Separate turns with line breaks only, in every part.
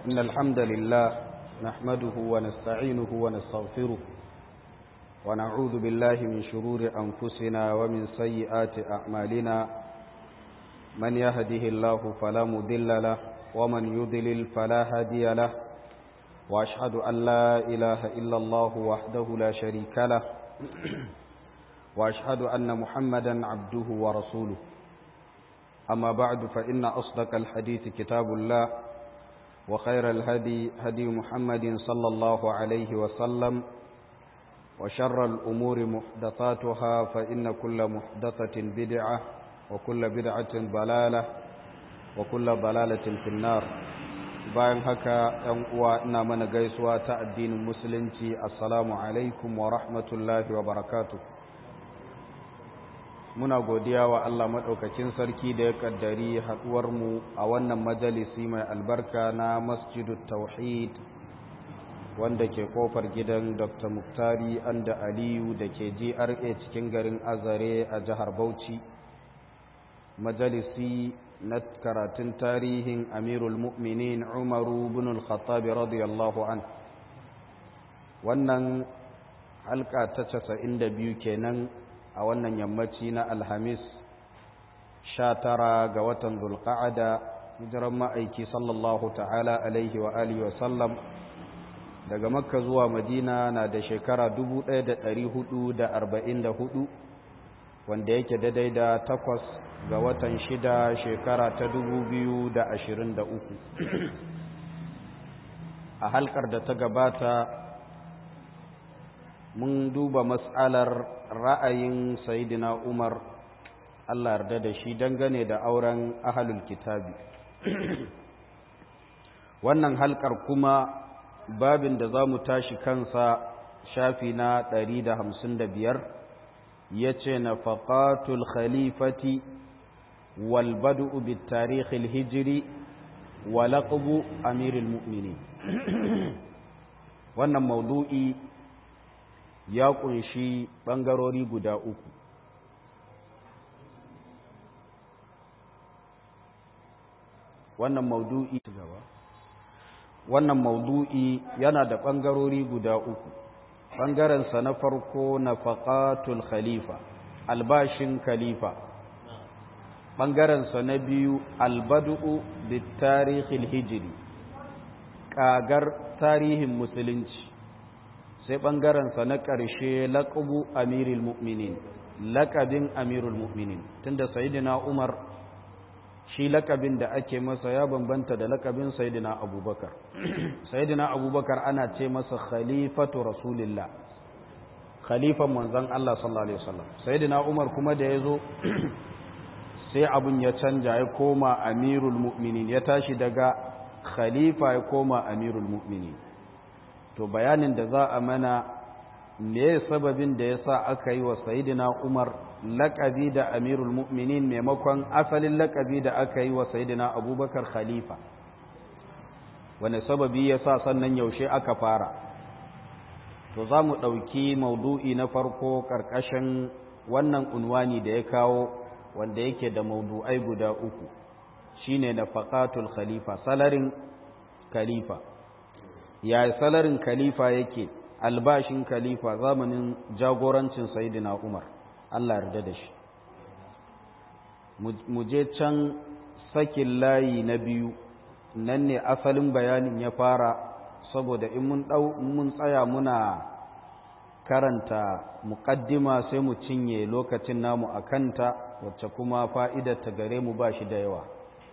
إن الحمد لله نحمده ونستعينه ونستغفره ونعوذ بالله من شرور أنفسنا ومن سيئات أعمالنا من يهده الله فلا مضل له ومن يضلل فلا هادي له وأشهد أن لا إله إلا الله وحده لا شريك له وأشهد أن محمدا عبده ورسوله أما بعد فإن أصدق الحديث كتاب الله وخير الهدي هدي محمد صلى الله عليه وسلم وشر الأمور محدثاتها فإن كل محدثة بدعة وكل بدعة ضلالة وكل ضلالة في النار bayan haka ‘yan uwa ina mana gaisuwa ta addinin musulunci assalamu alaikum wa rahmatullahi wa barakatu muna godiya wa Allah maɗaukakin sarki da ya ƙaddari haɗuwarmu a wannan majalisi mai albarka na masjidu tauhid wanda ke kofar gidan dr muktari anda aliyu da ke gra cikin garin azare a jihar bauchi majalisi na karatun tarihin amirul mu'minin umaru bin al-khattab radiyallahu an wannan halka ta casa'in da biyu kenan a wannan yammaci na alhamis sha tara ga watan zulqa'ada hijiran ma'aiki sallallahu ta'ala alaihi wa alihi wa sallam daga makka zuwa madina na da shekara 1444 wanda yake daidai da takwas ga watan shida shekara ta 2023 a halkar da ta gabata mun duba matsalar ra'ayin sayidina umar allah yarda da shi dangane da auren ahalul kitabi wannan halkar kuma babin da za mu tashi kansa shafi na 155 ya ce na faƙatul khalifati walbadu bi tarihil hijiri wa laƙabu amirul mu'mini wannan maudu'i ya ƙunshi ɓangarori guda uku wannan maudu'i wannan maudu'i yana da ɓangarori guda uku ɓangarensa na farko na faƙatul khalifa albashin khalifa ɓangarensa na biyu albadu'u da tarihin hijiri ƙagar tarihin musulunci sai ɓangarensa na ƙarshe laƙabu amirul mu'minin laƙabin amirul mu'minin tunda sayidina umar shi lakabin da ake masa ya bambanta da lakabin sayidina abubakar sayidina abubakar ana ce masa khalifatu rasulillah khalifan manzon Allah sallallahu alaihi wasallam sayidina umar kuma da yazo sai abun ya canja ya koma amirul mu'minin ya tashi daga khalifa ya koma amirul mu'minin to bayanin da za a mana me sababin da yasa aka yi wa sayidina umar laƙabi da amirul mu'minin maimakon asalin laƙabi da aka yi wa sayidina abubakar khalifa wani sababi ya sa sannan yaushe aka fara to za mu ɗauki maudu'i na farko ƙarƙashin wannan unwani da ya kawo wanda yake da maudu'ai guda uku shine na faƙatul khalifa salarin khalifa ya salarin khalifa yake albashin khalifa zamanin jagorancin sayidina umar Allah yarda da shi mu je can sakin layi na biyu nan ne asalin bayanin ya fara saboda in mun dau mun tsaya muna karanta muqaddima sai mu cinye lokacin namu akanta wacce kuma fa'idar ta gare mu ba shi da yawa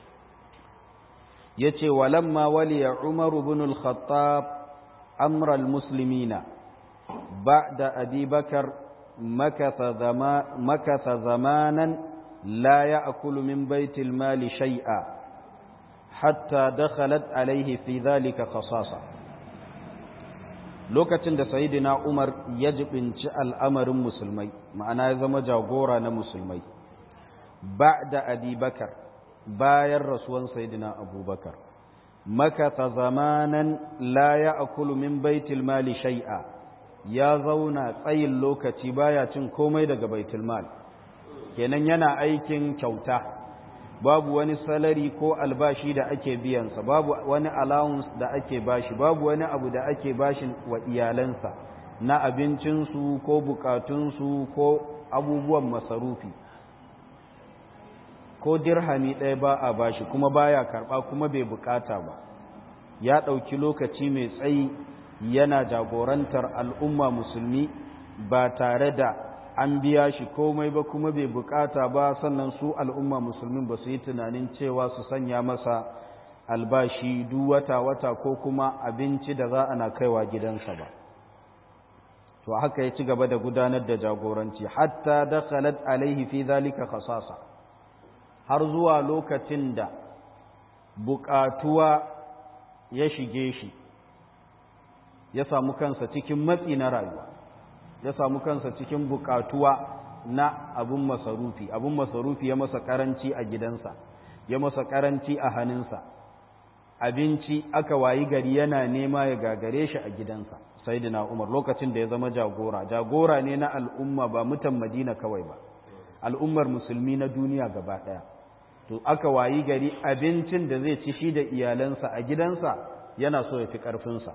yace walamma waliya umar ibn al-khattab amra al-muslimina ba'da abi bakar مكث, زما مكث زمانا لا يأكل من بيت المال شيئا حتى دخلت عليه في ذلك خصاصة lokacin da sayidina Umar ya jibinci al'amarin musulmai ma'ana ya zama jagora na musulmai ba da abubakar bayan rasuwan sayidina abubakar makata zamanan la ya akulu min baitul mali shai'a ya zauna tsayin lokaci baya cin komai daga baitul mal kenan yana aikin kyauta babu wani salari ko albashi da ake biyansa babu wani allowance da ake bashi babu wani abu da ake bashi wa iyalansa na abincinsu ko bukatunsu ko abubuwan masarufi ko dirhami ɗaya ba a bashi kuma baya karɓa kuma bai bukata ba ya ɗauki lokaci mai tsayi yana jagorantar al'umma musulmi ba tare da an biya shi komai ba kuma bai bukata ba sannan su al'umma musulmin ba su yi tunanin cewa su sanya masa albashi duk wata-wata ko kuma abinci da za a na kaiwa gidansa ba to haka ya ci gaba da gudanar da jagoranci hatta dakhalat alaihi fi zalika khasasa har zuwa lokacin da bukatuwa ya shige shi ya samu kansa cikin matsi na rayuwa ya samu kansa cikin bukatuwa na abun masarufi abun masarufi ya masa karanci a gidansa ya masa karanci a hannunsa abinci aka wayi gari yana nema ya gagare shi a gidansa sayyidina umar lokacin da ya zama jagora jagora ne na al'umma ba mutan madina kawai ba al'ummar musulmi na duniya gaba daya to aka wayi gari abincin da zai ci shi da iyalansa a gidansa yana so ya fi ƙarfinsa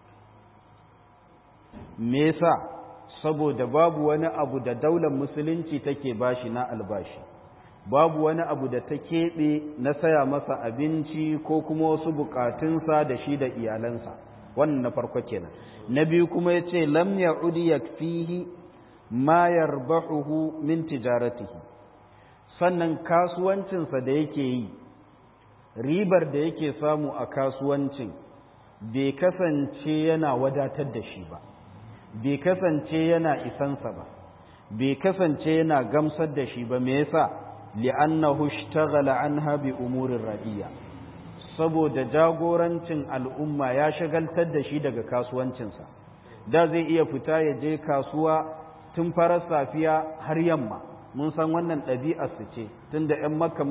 me yasa saboda babu wani abu da daular musulunci take bashi na albashi babu wani abu da ta keɓe na saya masa abinci ko kuma wasu bukatunsa da shi da iyalansa wannan na farko kenan na biyu kuma ya ce lam ya'udi yakfihi ma yarbahuhu min tijaratihi sannan kasuwancinsa da yake yi ribar da yake samu a kasuwancin bai kasance yana wadatar da shi ba bai kasance yana isansa ba bai kasance yana gamsar da shi ba me yasa li'annahu ishtaghala anha bi umurin radiya saboda jagorancin al'umma ya shagaltar da shi daga kasuwancinsa da zai iya fita ya je kasuwa tun farar safiya har yamma mun san wannan ɗabi'ar su ce tunda 'yan makka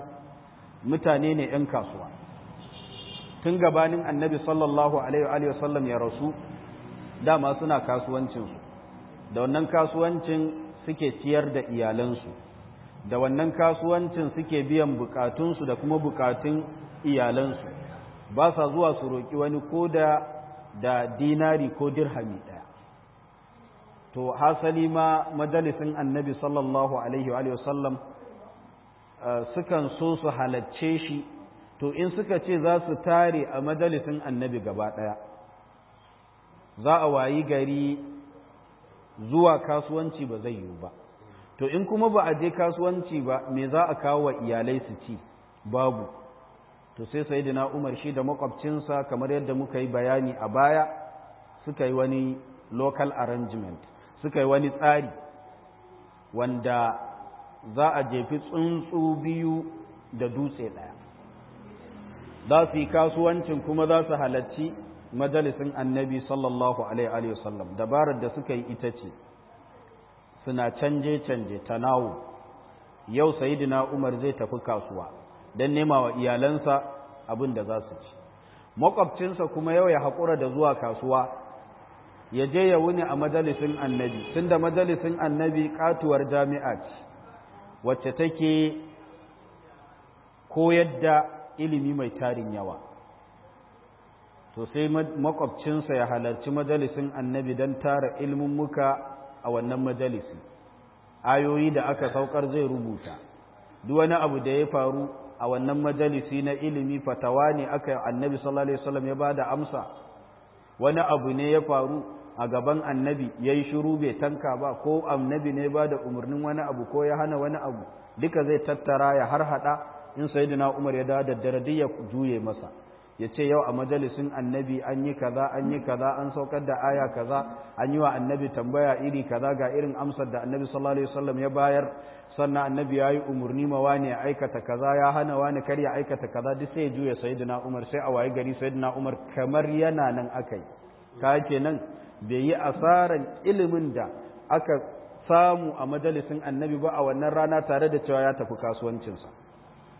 mutane ne 'yan kasuwa tun gabanin annabi sallallahu alaihi wasallam ya rasu dama suna kasuwancinsu da wannan kasuwancin suke ciyar da iyalansu da wannan kasuwancin suke biyan bukatunsu da kuma bukatun iyalansu ba sa zuwa su roƙi wani ko da da dinari ko dirhami ɗaya to hasali ma majalisin annabi sallallahu alaihi wasallam sukan so su halacce shi to in suka ce za su tare a majalisin annabi gaba ɗaya za a wayi gari zuwa kasuwanci ba zai yiwu ba to in kuma ba a je kasuwanci ba me za a kawo wa iyalai su ci babu to sai sayyidina Umar shi da makwabcinsa kamar yadda muka yi bayani a baya suka yi wani local arrangement suka yi wani tsari wanda za a jefi tsuntsu biyu da dutse ɗaya za su yi kasuwancin kuma za su halarci majalisin annabi sallallahu alaihi wasallam dabarar da suka yi ita ce suna canje-canje tanawu yau sayidina umar zai tafi kasuwa don nema wa iyalansa abin da za su ci makwabcinsa kuma yau ya haƙura da zuwa kasuwa ya je ya wuni a majalisin annabi tun da majalisin annabi katuwar jami'a ce wacce take koyar da ilimi mai tarin yawa to sai makwabcinsa ya halarci majalisin annabi don tara muka a wannan majalisi ayoyi da aka saukar zai rubuta duk wani abu da ya faru a wannan majalisi na ilimi fatawa ne aka annabi sallallahu alaihi wasallam ya bada amsa wani abu ne ya faru a gaban annabi yayi shiru bai tanka ba ko annabi ne ba da umarnin wani abu ko ya hana wani abu duka zai tattara ya harhaɗa in sayyidina Umar ya dawo da dare ya juye masa ya ce yau a majalisin annabi an yi kaza an yi kaza an saukar da aya kaza an yi wa annabi tambaya iri kaza ga irin amsar da annabi sallallahu alaihi wasallam ya bayar sannan annabi ya yi umarni ma wani ya aikata kaza ya hana wani kar ya aikata kaza duk sai ya juya sayyidina Umar sai a waye gari sayyidina Umar kamar yana nan akai ka kenan bai yi asaran ilimin da aka samu a majalisin annabi ba a wannan rana tare da cewa ya tafi kasuwancinsa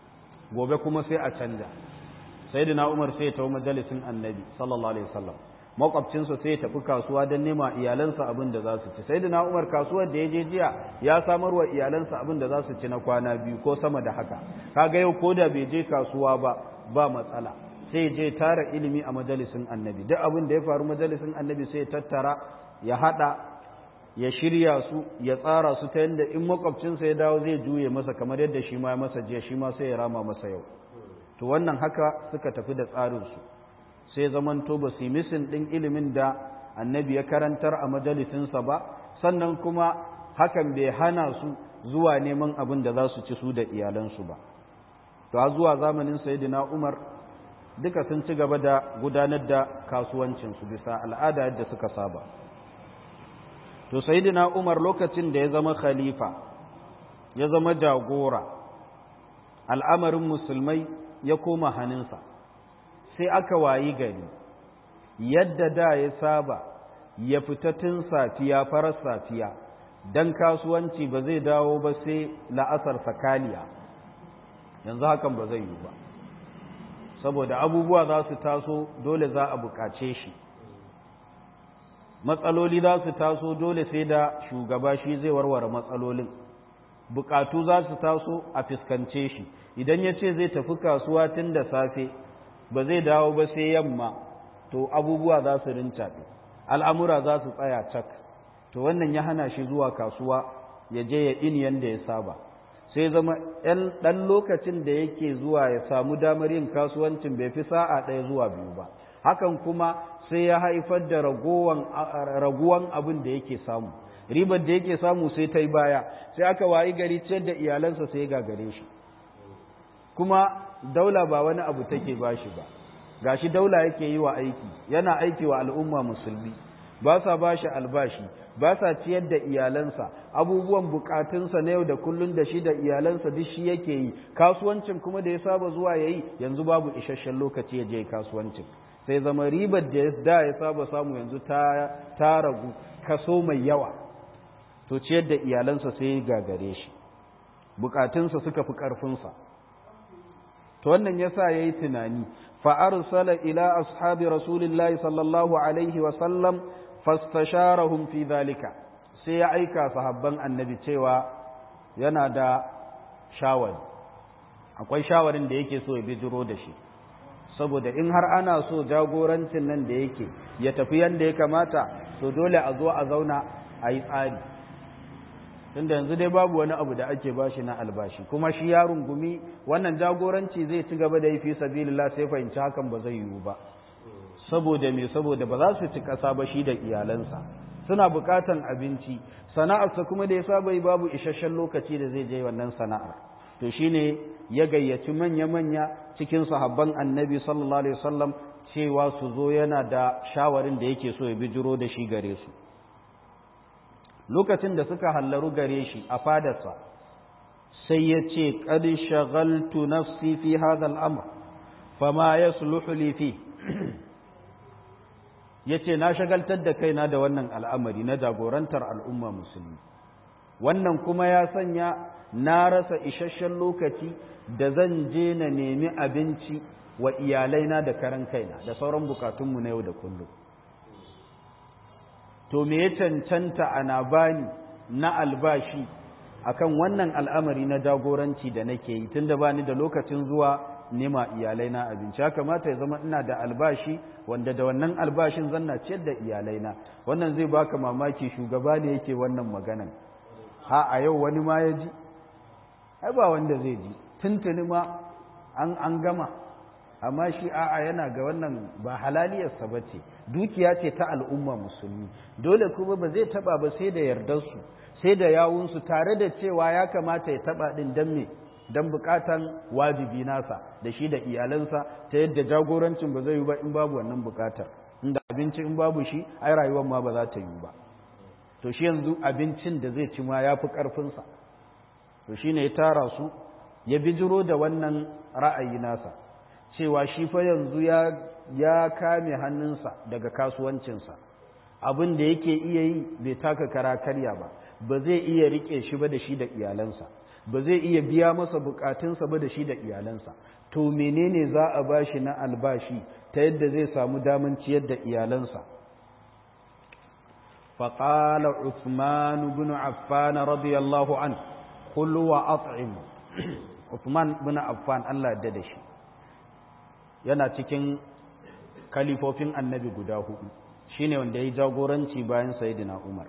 gobe kuma sai a canja sayyidina Umar sai ya tafi majalisin annabi sallallahu alaihi wasallam makwabcinsa sai ya tafi kasuwa don nema iyalansa abin da za su ci sai da umar kasuwar da ya je jiya ya samar wa iyalansa abin da za su ci na kwana biyu ko sama da haka kaga yau ko da bai je kasuwa ba ba matsala sai je tara ilimi a majalisin annabi duk abin da ya faru majalisin annabi sai ya tattara ya hada ya shirya su ya tsara su ta yadda in makwabcinsa ya dawo zai juye masa kamar yadda shi ma ya masa jiya shi ma sai ya rama masa yau to wannan haka suka tafi da tsarinsu sai zamanto ba su yi misin ɗin ilimin da annabi ya karantar a majalisinsa ba sannan kuma hakan bai hana su zuwa neman abin da za su ci su da iyalansu ba to a zuwa zamanin sayyidina umar duka sun ci gaba da gudanar da kasuwancinsu bisa al'ada yadda suka saba to sayyidina umar lokacin da ya zama khalifa ya zama jagora al'amarin musulmai ya koma hannunsa sai aka wayi gari yadda da ya saba ya fita tun safiya farar safiya don kasuwanci ba zai dawo ba sai la'asar sakaliya yanzu hakan ba zai yi ba saboda abubuwa za su taso dole za a bukace shi matsaloli za su taso dole sai da shugaba shi zai warware matsalolin bukatu za su taso a fuskance shi idan ya ce zai tafi kasuwa tun da safe ba zai dawo ba sai yamma to abubuwa za su rincaɗe al'amura za su tsaya cak to wannan ya hana shi zuwa kasuwa ya je ya in yanda ya saba sai zama ɗan lokacin da yake zuwa ya samu damar yin kasuwancin bai fi sa'a ɗaya zuwa biyu ba hakan kuma sai ya haifar da raguwan abin da yake samu ribar da yake samu sai ta yi baya sai aka wayi gari ciyar da iyalansa sai ya gagare shi kuma daula ba wani abu take ba shi ba gashi daula yake yi wa aiki yana aiki wa al'umma musulmi ba sa ba shi albashi ba sa ciyar da iyalansa abubuwan bukatunsa na yau da kullun da shi da iyalansa duk shi yake yi kasuwancin kuma da ya saba zuwa ya yi yanzu babu isasshen lokaci ya je kasuwancin sai zama ribar da da ya saba samu yanzu ta ragu kaso mai yawa to ciyar da iyalansa sai ya gagare shi bukatunsa suka fi ƙarfinsa to wannan yasa yayi tunani fa arsala ila ashabi rasulillahi sallallahu alaihi wa sallam fastasharahum fi dhalika sai ya aika sahabban annabi cewa yana da shawari akwai shawarin da yake so ya bijiro da shi saboda in har ana so jagorancin nan da yake ya tafi yanda ya kamata to dole a zo a zauna a yi tsari tunda yanzu dai babu wani abu da ake bashi na albashi kuma shi ya rungumi wannan jagoranci zai ci gaba da yi fi sabilillah sai fahimci hakan ba zai yiwu ba saboda me saboda ba za su ci kasa ba shi da iyalansa suna bukatan abinci sana'arsa kuma da ya saba yi babu isasshen lokaci da zai je wannan sana'ar to shine ya gayyaci manya-manya cikin sahabban annabi sallallahu alaihi wasallam cewa su zo yana da shawarin da yake so ya bijiro da shi gare su lokacin da suka hallaru gare shi a fadarsa sai ya ce ƙad shagaltu nafsi fi hadha al'amr fama yasluhu li fi yace na shagaltar da kaina da wannan al'amari na jagorantar al'umma musulmi wannan kuma ya sanya na rasa isasshen lokaci da zan je na nemi abinci wa iyalaina da karan kaina da sauran bukatunmu na yau da kullum to me ya cancanta ana bani na albashi akan wannan al'amari na jagoranci da nake yi tunda bani da lokacin zuwa nema iyalaina abinci ya kamata ya zama ina da albashi wanda da wannan albashin zanna ciyar da iyalaina wannan zai baka mamaki shugaba ne yake wannan maganan ha a yau wani ma ya ji ai ba wanda zai ji tuntuni ma an an gama amma shi a'a yana ga wannan ba halaliyarsa ba ce dukiya ce ta al'umma musulmi dole kuma ba zai taba ba sai da yardarsu sai da yawunsu tare da cewa ya kamata ya taba din dan me dan bukatan wajibi nasa da shi da iyalansa ta yadda jagorancin ba zai yi ba in babu wannan bukatar inda abinci in babu shi ai rayuwar ma ba za ta yi ba to shi yanzu abincin da zai ci ma ya fi ƙarfinsa to shi ne ya tara su ya bijiro da wannan ra'ayi nasa cewa shi fa yanzu ya kame hannunsa daga kasuwancinsa abin da yake iya yi bai taka kara karya ba ba zai iya rike shi ba da shi da iyalansa ba zai iya biya masa bukatunsa ba da shi da iyalansa to menene za a bashi na albashi ta yadda zai samu daman ciyar da iyalansa فقال عثمان بن عفان رضي الله عنه قل وأطعم عثمان بن عفان الله يدد shi yana cikin kalifofin annabi guda hudu shine wanda ya jagoranci bayan sayyidina Umar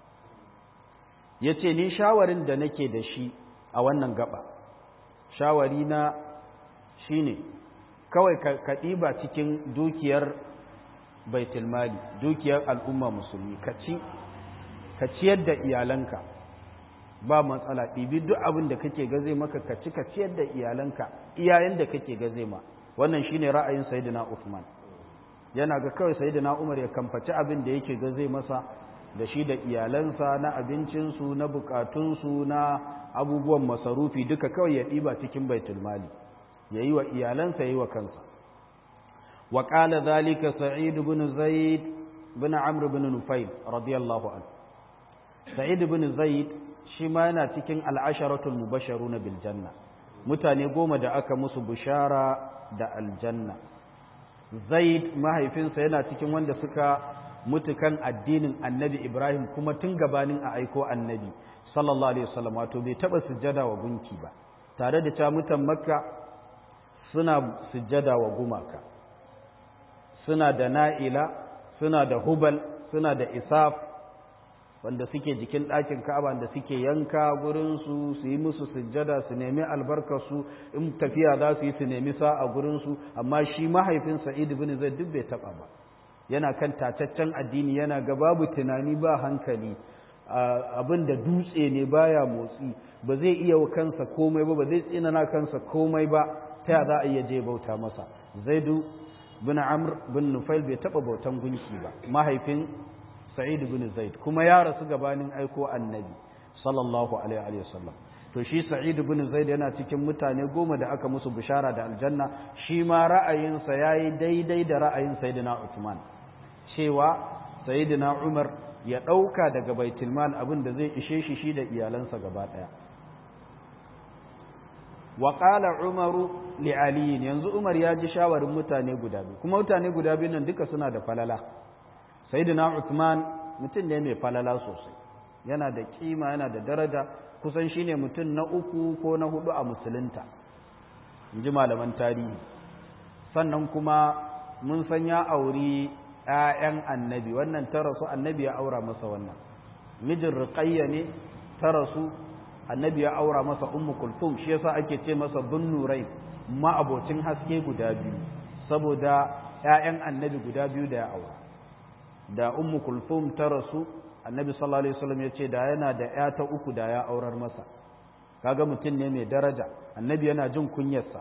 yace ni shawarin da nake da shi a wannan gaba shawari na shine kawai ka ɗiba cikin dukiyar baitul mali dukiyar al'umma musulmi ka ci ka ciyar da iyalanka ba matsala ɗibi duk abin da kake gaze maka ka ci ka ciyar da iyalanka iyayen da kake gaze ma wannan shine ra'ayin sayyidina Uthman yana ga kawai sayyidina Umar ya kamfaci abin da yake gaze masa da shi da iyalansa na abincinsu na bukatunsu na abubuwan masarufi duka kawai ya ɗiba cikin baitul mali ya yi wa iyalansa ya yi wa kansa وقال ذلك سعيد بن زيد بن عمرو بن نفيل رضي الله عنه سعيد بن زيد shi ma yana cikin al'asharatul mubasharuna bil janna mutane goma da aka musu bishara da aljanna zaid mahaifinsa yana cikin wanda suka mutu kan addinin annabi ibrahim kuma tun gabanin a aiko annabi sallallahu alaihi wasallam wato bai taba sujjada wa gunki ba tare da cewa mutan makka suna sujjada wa gumaka suna da na'ila suna da hubal suna da isaf wanda suke jikin ɗakin ka'aba da suke yanka gurinsu su yi musu sujjada su nemi albarkarsu in tafiya za su yi su nemi sa'a gurinsu amma shi mahaifin sa'id bin zai duk bai taɓa ba yana kan tacaccen addini yana ga babu tunani ba hankali abin da dutse ne baya motsi ba zai iya wa kansa komai ba ba zai tsinana kansa komai ba ta za a iya je bauta masa zaidu bin amr bin nufail bai taɓa bautan gunki ba mahaifin sa'id bin zaid kuma ya rasu gabanin aiko annabi sallallahu alaihi wasallam to shi sa'id bin zaid yana cikin mutane goma da aka musu bishara da aljanna shi ma ra'ayinsa yayi daidai da ra'ayin sayyidina Uthman cewa sayyidina Umar ya dauka daga baitul mal abin da zai ishe shi shi da iyalansa gaba daya wa qala umaru li ali yanzu umar ya ji shawarin mutane guda biyu kuma mutane guda biyu nan duka suna da falala sayyidina Uthman mutum ne mai falala sosai yana da kima yana da daraja kusan shine mutum na uku ko na hudu a musulunta inji malaman tarihi sannan kuma mun san ya auri ƴaƴan annabi wannan ta rasu annabi ya aura masa wannan mijin riqayya ne ta rasu annabi ya aura masa ummu kulthum shi yasa ake ce masa bin nurai ma abocin haske guda biyu saboda ƴaƴan annabi guda biyu da ya aura da ummu kulthum ta rasu annabi sallallahu alaihi wasallam ya ce da yana da ya ta uku da ya aurar masa kaga mutum ne mai daraja annabi yana jin kunyarsa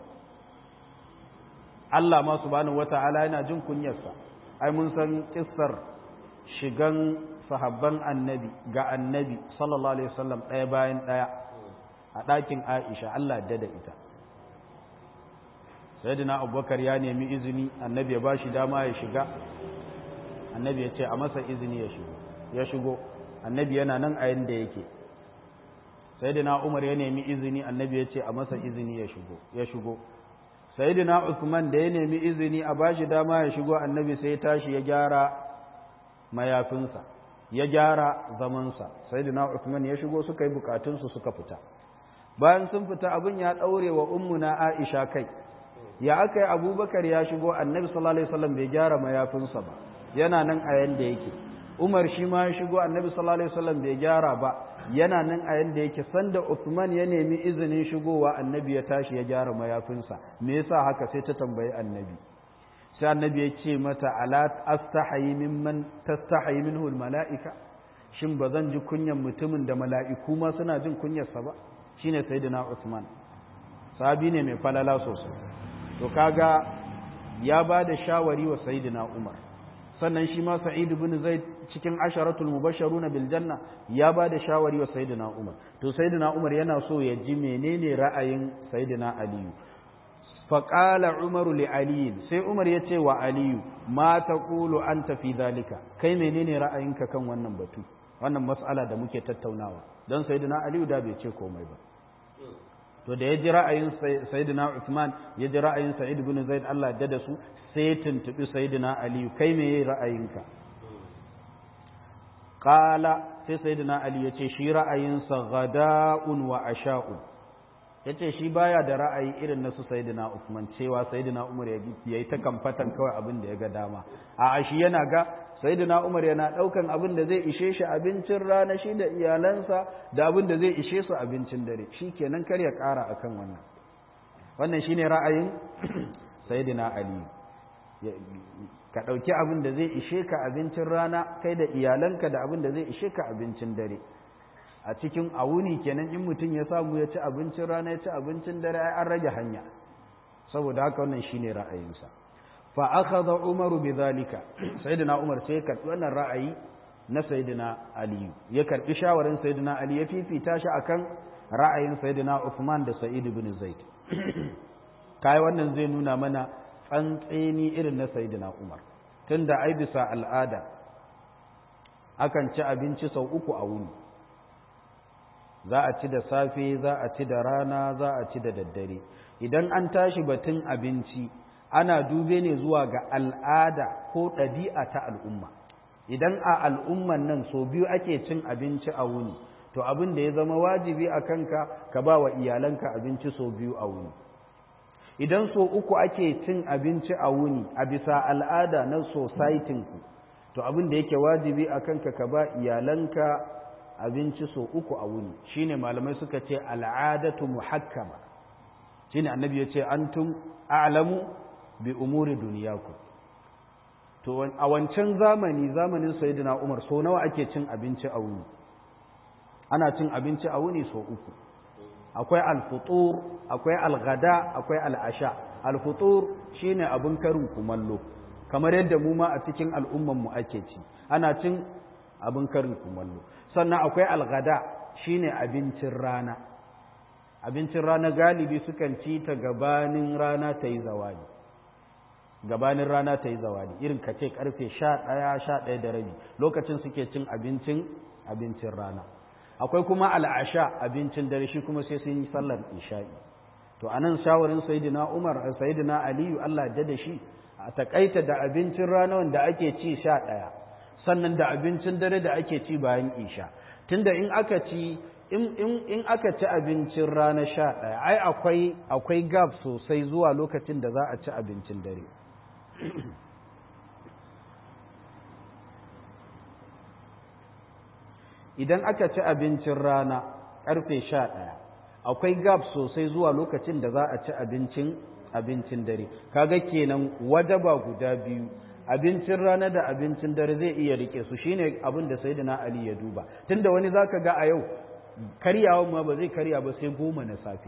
Allah ma subhanahu wata'ala yana jin kunyarsa ai mun san kissar shigan sahabban annabi ga annabi sallallahu alaihi wasallam ɗaya bayan ɗaya a ɗakin Aisha Allah da da ita sayyidina Abubakar ya nemi izini annabi ya bashi dama ya shiga annabi ya ce a masa izini ya shigo ya shigo annabi yana nan a yanda yake sayyidina umar ya nemi izini annabi ya ce a masa izini ya shigo ya shigo sayyidina usman da ya nemi izini a bashi dama ya shigo annabi sai ya tashi ya gyara mayafinsa ya gyara zamansa sayyidina usman ya shigo suka yi bukatunsu suka fita bayan sun fita abin ya daure wa ummuna aisha kai ya aka yi abubakar ya shigo annabi sallallahu alaihi wasallam bai gyara mayafinsa ba yana nan a yanda yake Umar shi ma ya shigo Annabi sallallahu alaihi wasallam bai gyara ba yana nan a yanda yake sanda Uthman ya nemi izinin shigowa Annabi ya tashi ya gyara mayafinsa me yasa haka sai ta tambayi Annabi sai Annabi ya ce mata ala astahayi mimman tastahayi minhu almalaika shin ba zan ji kunyan mutumin da mala'iku ma suna jin kunyarsa ba shine sayyidina Uthman sahabi ne mai falala sosai to kaga ya ba da shawari wa sayyidina Umar sannan shi ma sa'id ibn zaid cikin asharatul mubashsharuna bil janna ya ba da shawari wa sayyidina umar to sayyidina umar yana so ya ji menene ra'ayin sayyidina aliyu fa qala umaru li ali sai umar ya ce wa aliyu ma taqulu anta fi dhalika kai menene ra'ayinka kan wannan batu wannan mas'ala da muke tattaunawa dan sayyidina aliyu da bai ce komai ba to da ya ji ra'ayin sayyidina Uthman ya ji ra'ayin Sa'id ibn Zaid Allah ya da su sai tuntubi sayyidina Ali kai me yayi ra'ayinka qala sai sayyidina Ali ya ce shi ra'ayinsa ghada'un wa asha'un yace shi baya da ra'ayi irin na su sayyidina Uthman cewa sayyidina Umar ya yi ta kamfatan kawai abin da ya ga dama a shi yana ga sayyidina Umar yana daukan abin da zai ishe shi abincin rana shi da iyalansa da abin da zai ishe su abincin dare shikenan kar ya kara akan wannan wannan shine ra'ayin sayyidina Ali ka dauki abin da zai ishe ka abincin rana kai da iyalanka da abin da zai ishe ka abincin dare a cikin awuni kenan in mutum ya samu ya ci abincin rana ya ci abincin dare ai an rage hanya saboda haka wannan shine ra'ayinsa fa akhadha umar bidhalika sayyidina umar sai ka wannan ra'ayi na sayyidina ali ya karbi shawarin sayyidina ali ya fifita shi akan ra'ayin sayyidina uthman da sa'id ibn zaid kai wannan zai nuna mana tsantseni irin na sayyidina umar tunda ai bisa al'ada akan ci abinci sau uku a wuni za a ci da safe za a ci da rana za a ci da daddare idan an tashi batun abinci ana dube ne zuwa ga al'ada ko ɗabi'a ta al'umma idan a al'umman nan so biyu ake cin abinci a wuni to abin da ya zama wajibi a kanka ka ba wa iyalanka abinci so biyu a wuni idan so uku ake cin abinci a wuni a bisa al'ada na societinku to abin da yake wajibi a kanka ka ba iyalanka abinci so uku a wuni shine malamai suka ce al'adatu muhakkama shine annabi ya ce antum a'lamu bi umuri duniyaku to a wancan zamani zamanin sayyidina Umar so nawa ake cin abinci a wuni ana cin abinci a wuni so uku akwai al-futur akwai al-ghada akwai al-asha al-futur shine abin karin kumallo kamar yadda mu ma a cikin al'umman mu ake ci ana cin abin karin kumallo sannan akwai al-ghada shine abincin rana abincin rana galibi sukan ci ta gabanin rana ta yi zawali gabanin rana ta yi zawali irin ka ce karfe sha ɗaya sha ɗaya da rabi lokacin suke cin abincin abincin rana akwai kuma al'asha abincin dare shi kuma sai sun yi sallar isha'i to anan shawarin sayyidina umar sayyidina aliyu allah da da shi a takaita da abincin rana wanda ake ci sha ɗaya sannan da abincin dare da ake ci bayan isha tunda in aka ci in aka ci abincin rana sha ɗaya ai akwai akwai gab sosai zuwa lokacin da za a ci abincin dare idan aka ci abincin rana ƙarfe sha ɗaya akwai gab sosai zuwa lokacin da za a ci abincin abincin dare kaga kenan wajaba guda biyu abincin rana da abincin dare zai iya rike su shine abin da sayyidina ali ya duba tunda wani zaka ga a yau karyawan ma ba zai karya ba sai goma na safe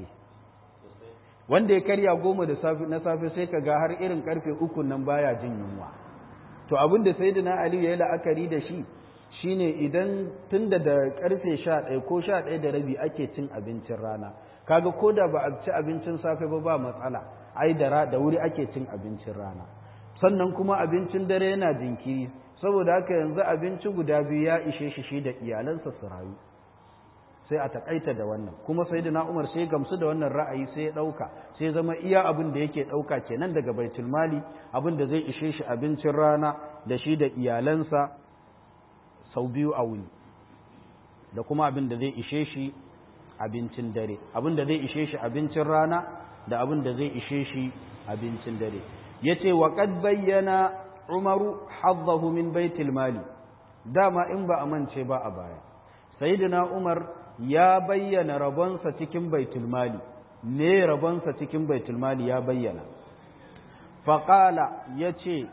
wanda ya karya goma da safe na safe sai ka ga har irin karfe uku nan baya jin yunwa to abin da sayyidina ali ya yi la'akari da shi shine idan tunda da karfe sha ɗaya ko sha ɗaya da rabi ake cin abincin rana kaga ko da ba a ci abincin safe ba ba matsala ai da da wuri ake cin abincin rana sannan kuma abincin dare yana jinkiri saboda haka yanzu abinci guda biyu ya ishe shi shi da iyalansa su rayu sai a takaita da wannan kuma sai da umar sai gamsu da wannan ra'ayi sai ya ɗauka sai zama iya abin da yake ɗauka kenan daga baitul mali abin da zai ishe shi abincin rana da shi da iyalansa sau biyu a wuni da kuma abin da zai ishe shi abincin dare abin da zai ishe shi abincin rana da abin da zai ishe shi abincin dare ya ce wa ƙad bayyana umaru hazzahu min baitul mali dama in ba a mance ba a baya sayyidina umar ya bayyana rabonsa cikin baitul mali me rabonsa cikin baitul mali ya bayyana faƙala ya ce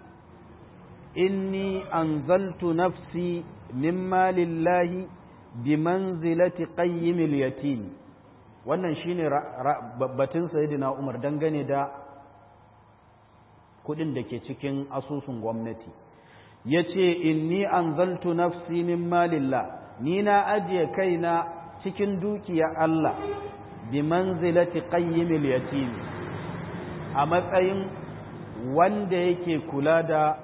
inni anzaltu nafsi min malillahi bi manzilati qayyimil yatim wannan shine batun sayyidina Umar dangane da kudin da ke cikin asusun gwamnati yace inni anzaltu nafsi min malillah ni na ajiye kaina cikin dukiya Allah bi manzilati qayyimil yatim a matsayin wanda yake kula da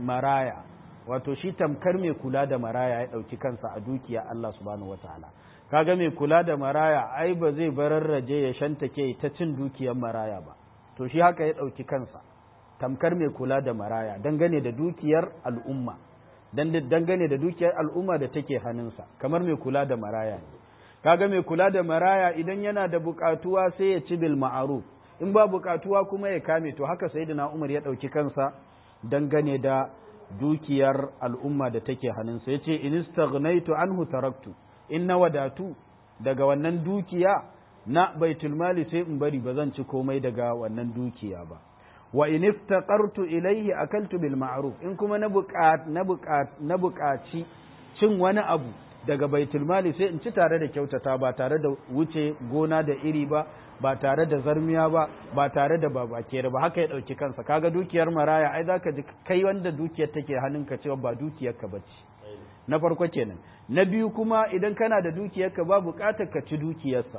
maraya wato shi tamkar mai kula da maraya ya ɗauki kansa a dukiya Allah subhanahu wataala kaga mai kula da maraya ai ba zai bararraje ya shantake ta cin dukiyar maraya ba to shi haka ya ɗauki kansa tamkar mai kula da maraya dangane da dukiyar al'umma dangane da dukiyar al'umma da take hannunsa kamar mai kula da maraya ne kaga mai kula da maraya idan yana da bukatuwa sai ya ci bil ma'ruf in ba bukatuwa kuma ya kame to haka sayyidina Umar ya dauki kansa dangane da dukiyar al'umma da take hannunsa yace in istaghnaitu anhu taraktu in na wadatu daga wannan dukiya na baitul mali sai in bari ba zan ci komai daga wannan dukiya ba wa in iftaqartu ilayhi akaltu bil ma'ruf in kuma na buƙat na buƙat na buƙaci cin wani abu daga baitul mali sai in ci tare da kyautata ba tare da wuce gona da iri ba ba tare da zarmiya ba ba tare da babakere ba haka ya dauki kansa kaga dukiyar maraya ai zaka ji kai wanda dukiyar take hannunka cewa ba dukiyar ka bace na farko kenan na biyu kuma idan kana da dukiyar ka ba buƙatar ka ci dukiyarsa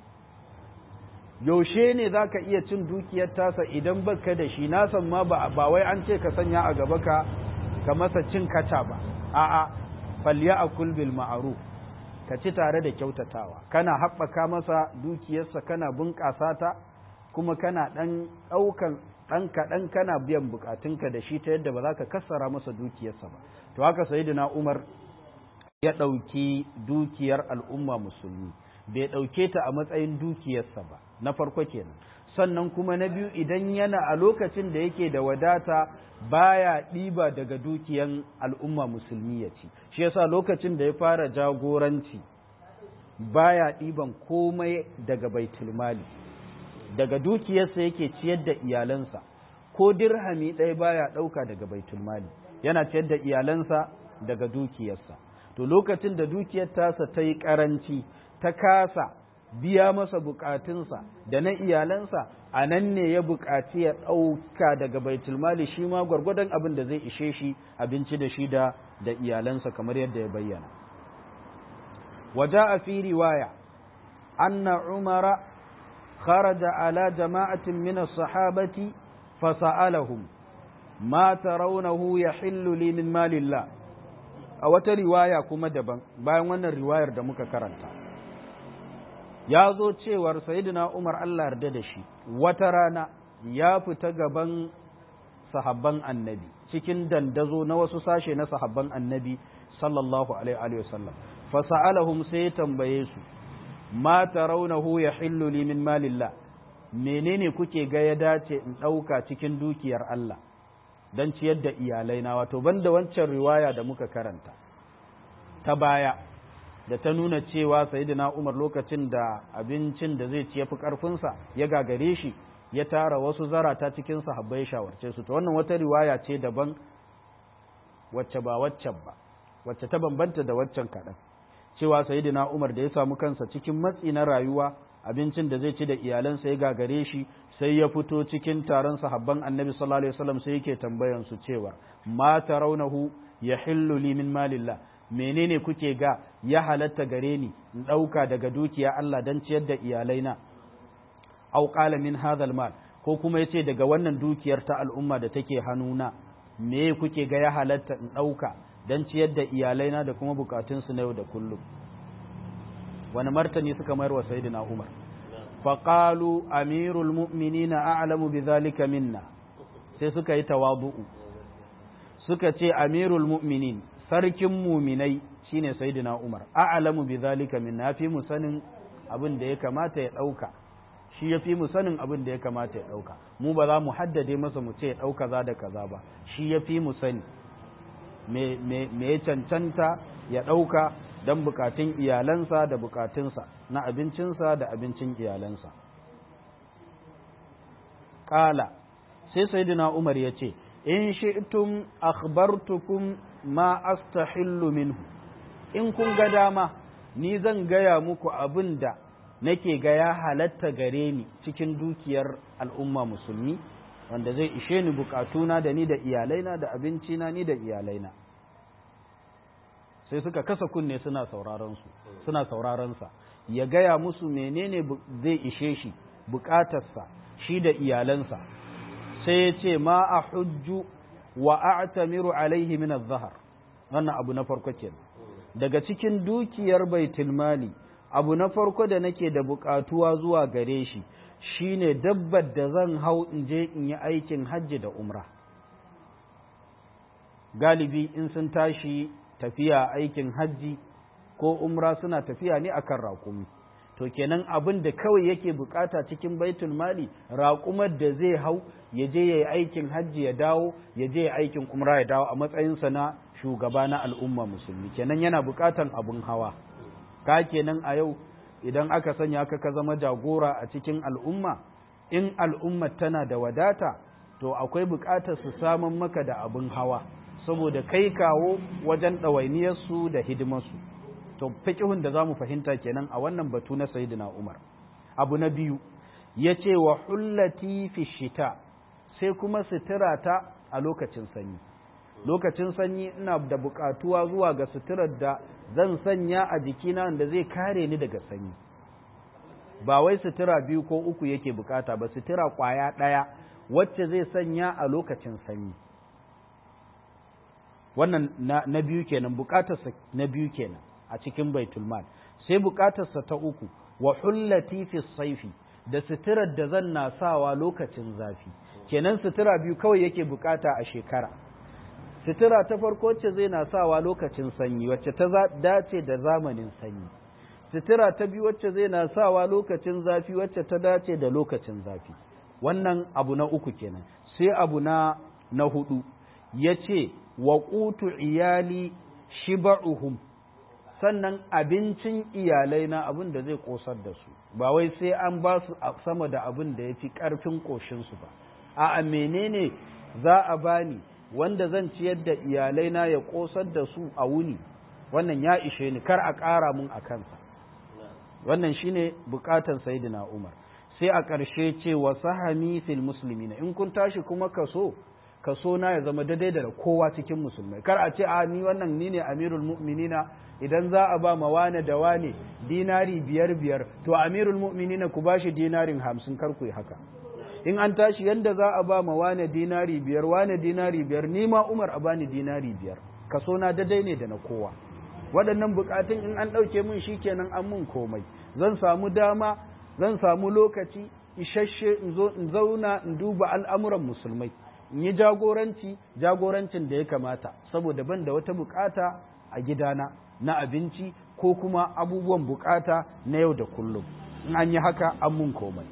yaushe ne za ka iya cin dukiyar tasa idan baka da shi na san ma ba wai an ce ka sanya a gaba ka ka masa cin kaca ba a'a falya a bil ma'ruf ka ci tare da kyautatawa kana haɓaka masa dukiyarsa kana bunƙasa ta kuma kana ɗan ɗaukan ɗan kaɗan kana biyan buƙatunka da shi ta yadda ba za ka kassara masa dukiyarsa ba to haka sayyidina umar ya ɗauki dukiyar al'umma musulmi bai ɗauke ta a matsayin dukiyarsa ba na farko kenan sannan kuma na biyu idan yana a lokacin da yake da wadata baya ɗiba daga dukiyan al'umma musulmi ya ci shi yasa lokacin da ya fara jagoranci baya ɗiban komai daga baitulmali daga dukiyarsa yake ciyar da iyalansa ko dirhami ɗaya baya ɗauka daga baitulmali yana ciyar da iyalansa daga dukiyarsa to lokacin da dukiyar tasa ta yi ƙaranci ta kasa biya masa bukatunsa da na iyalansa a nan ne ya bukaci ya ɗauka daga baitulmali shi ma gwargwadon abin da zai ishe shi abinci da shi da da iyalansa kamar yadda ya bayyana waja a fi riwaya anna umara kharaja ala jama'atin min as-sahabati fasa'alahum ma tarawnahu yahillu li min malillah a wata riwaya kuma daban bayan wannan riwayar da muka karanta ya zo cewar sayidina Umar Allah yarda da shi wata rana ya fita gaban sahabban annabi cikin dandazo na wasu sashe na sahabban annabi sallallahu alaihi wasallam fasa'alahum sai ya tambaye su ma tarawnahu yahillu li min malillah menene kuke ga ya dace in ɗauka cikin dukiyar Allah don ciyar da iyalaina wato banda wancan riwaya da muka karanta ta baya da ta nuna cewa sayyidina Umar lokacin da abincin da zai ci yafi karfinsa ya gagare shi ya tara wasu zarata cikin sahabbai shawarce su to wannan wata riwaya ce daban wacce ba waccan ba wacce ta bambanta da waccan kaɗan cewa sayyidina Umar da ya samu kansa cikin matsi na rayuwa abincin da zai ci da iyalansa ya gagare shi sai ya fito cikin taron sahabban annabi sallallahu alaihi wasallam sai yake tambayan su cewa ma tarawnahu yahillu li min malillah menene kuke ga ya halatta gare ni in ɗauka daga dukiya Allah don ciyar da iyalaina au qala min hadha mal ko kuma yace daga wannan dukiyar ta al'umma da take hannuna me kuke ga ya halatta in ɗauka don ciyar da iyalaina da kuma bukatunsu na yau da kullum wani martani suka mayar wa sayyidina Umar faqalu amirul mu'minina a'lamu bidhalika minna sai suka yi tawadu'u suka ce amirul mu'minin sarkin muminai shine sayyidina Umar a'lamu bidhalika minna fi mu sanin abin da ya kamata ya dauka shi ya fi mu sanin abin da ya kamata ya dauka mu ba za mu haddade masa mu ce ya dauka za da kaza ba shi ya fi mu sani me me ya cancanta ya dauka don bukatun iyalansa da bukatunsa na abincinsa da abincin iyalansa. Ƙala, sai Sayyidina Umar ya ce, In shi'tum akhbartukum ma astahillu minhu, in kun ga dama, ni zan gaya muku abin da nake ga ya halatta gare ni cikin dukiyar al'umma musulmi, wanda zai ishe ni bukatuna da ni da iyalaina da abincina ni da iyalaina. sai suka kasa kunne suna sauraron su suna sauraron sa ya gaya musu menene zai ishe shi bukatarsa shi da iyalansa sai ya ce ma a hujju wa a'tamiru alaihi min az-zahar wannan abu na farko kenan daga cikin dukiyar baitul mali abu na farko da nake da buƙatuwa zuwa gare shi shine dabbar da zan hau in je in yi aikin hajji da umra galibi in sun tashi tafiya aikin hajji ko umra suna tafiya ne akan raƙumi to kenan abin da kawai yake bukata cikin baitul mali raƙumar da zai hau ya je ya yi aikin hajji ya dawo ya je ya aikin umra ya dawo a matsayinsa na shugaba na al'umma musulmi kenan yana bukatan abin hawa ka kenan a yau idan aka sanya ka ka zama jagora a cikin al'umma in al'umma tana da wadata to akwai bukatar su samun maka da abin hawa saboda kai kawo wajen ɗawainiyarsu da hidimarsu to fiqhun da zamu fahimta kenan a wannan batu na sayyidina Umar abu na biyu yace wa hullati fi shita sai kuma sutura ta a lokacin sanyi lokacin sanyi ina da bukatuwa zuwa ga suturar da zan sanya a jikina da zai kare ni daga sanyi ba wai sutura biyu ko uku yake bukata ba sutura kwaya ɗaya wacce zai sanya a lokacin sanyi wannan na, na biyu kenan bukatarsa na biyu kenan a cikin baitul mal sai bukatarsa ta uku wa hullati fi saifi da suturar da zan na sawa lokacin zafi kenan sutura biyu kawai yake bukata a shekara sutura ta farko wacce zai na sawa lokacin sanyi wacce ta dace da zamanin sanyi sutura ta biyu wacce zai na sawa lokacin zafi wacce ta dace da lokacin zafi wannan abu na uku kenan sai abu na na hudu ya ce wa ƙutu iyali shiba'uhum sannan abincin iyalai na abin da zai ƙosar da su ba wai sai an ba su sama da abin da ya fi ƙarfin ƙoshinsu ba a menene za a bani wanda zan ciyar da iyalai na ya ƙosar da su a wuni wannan ya ishe ni kar a ƙara mun a kansa wannan shine buƙatar sayyidina umar sai a ƙarshe ce wa sahami fil muslimina in kun tashi kuma kaso kaso na ya zama daidai da kowa cikin musulmai kar a ce a ni wannan ni ne amirul mu'minina idan za a ba ma wane da wane dinari biyar biyar to amirul mu'minina ku bashi dinarin hamsin kar ku yi haka in an tashi yanda za a ba ma wane dinari biyar wane dinari biyar ni ma umar a bani dinari biyar kaso na daidai ne da na kowa waɗannan buƙatun in an ɗauke min shikenan an mun komai zan samu dama zan samu lokaci isasshe in zo in zauna in duba al'amuran musulmai in yi jagoranci jagorancin da ya kamata saboda ban da wata bukata a gidana na abinci ko kuma abubuwan bukata na yau da kullum in an yi haka an mun komai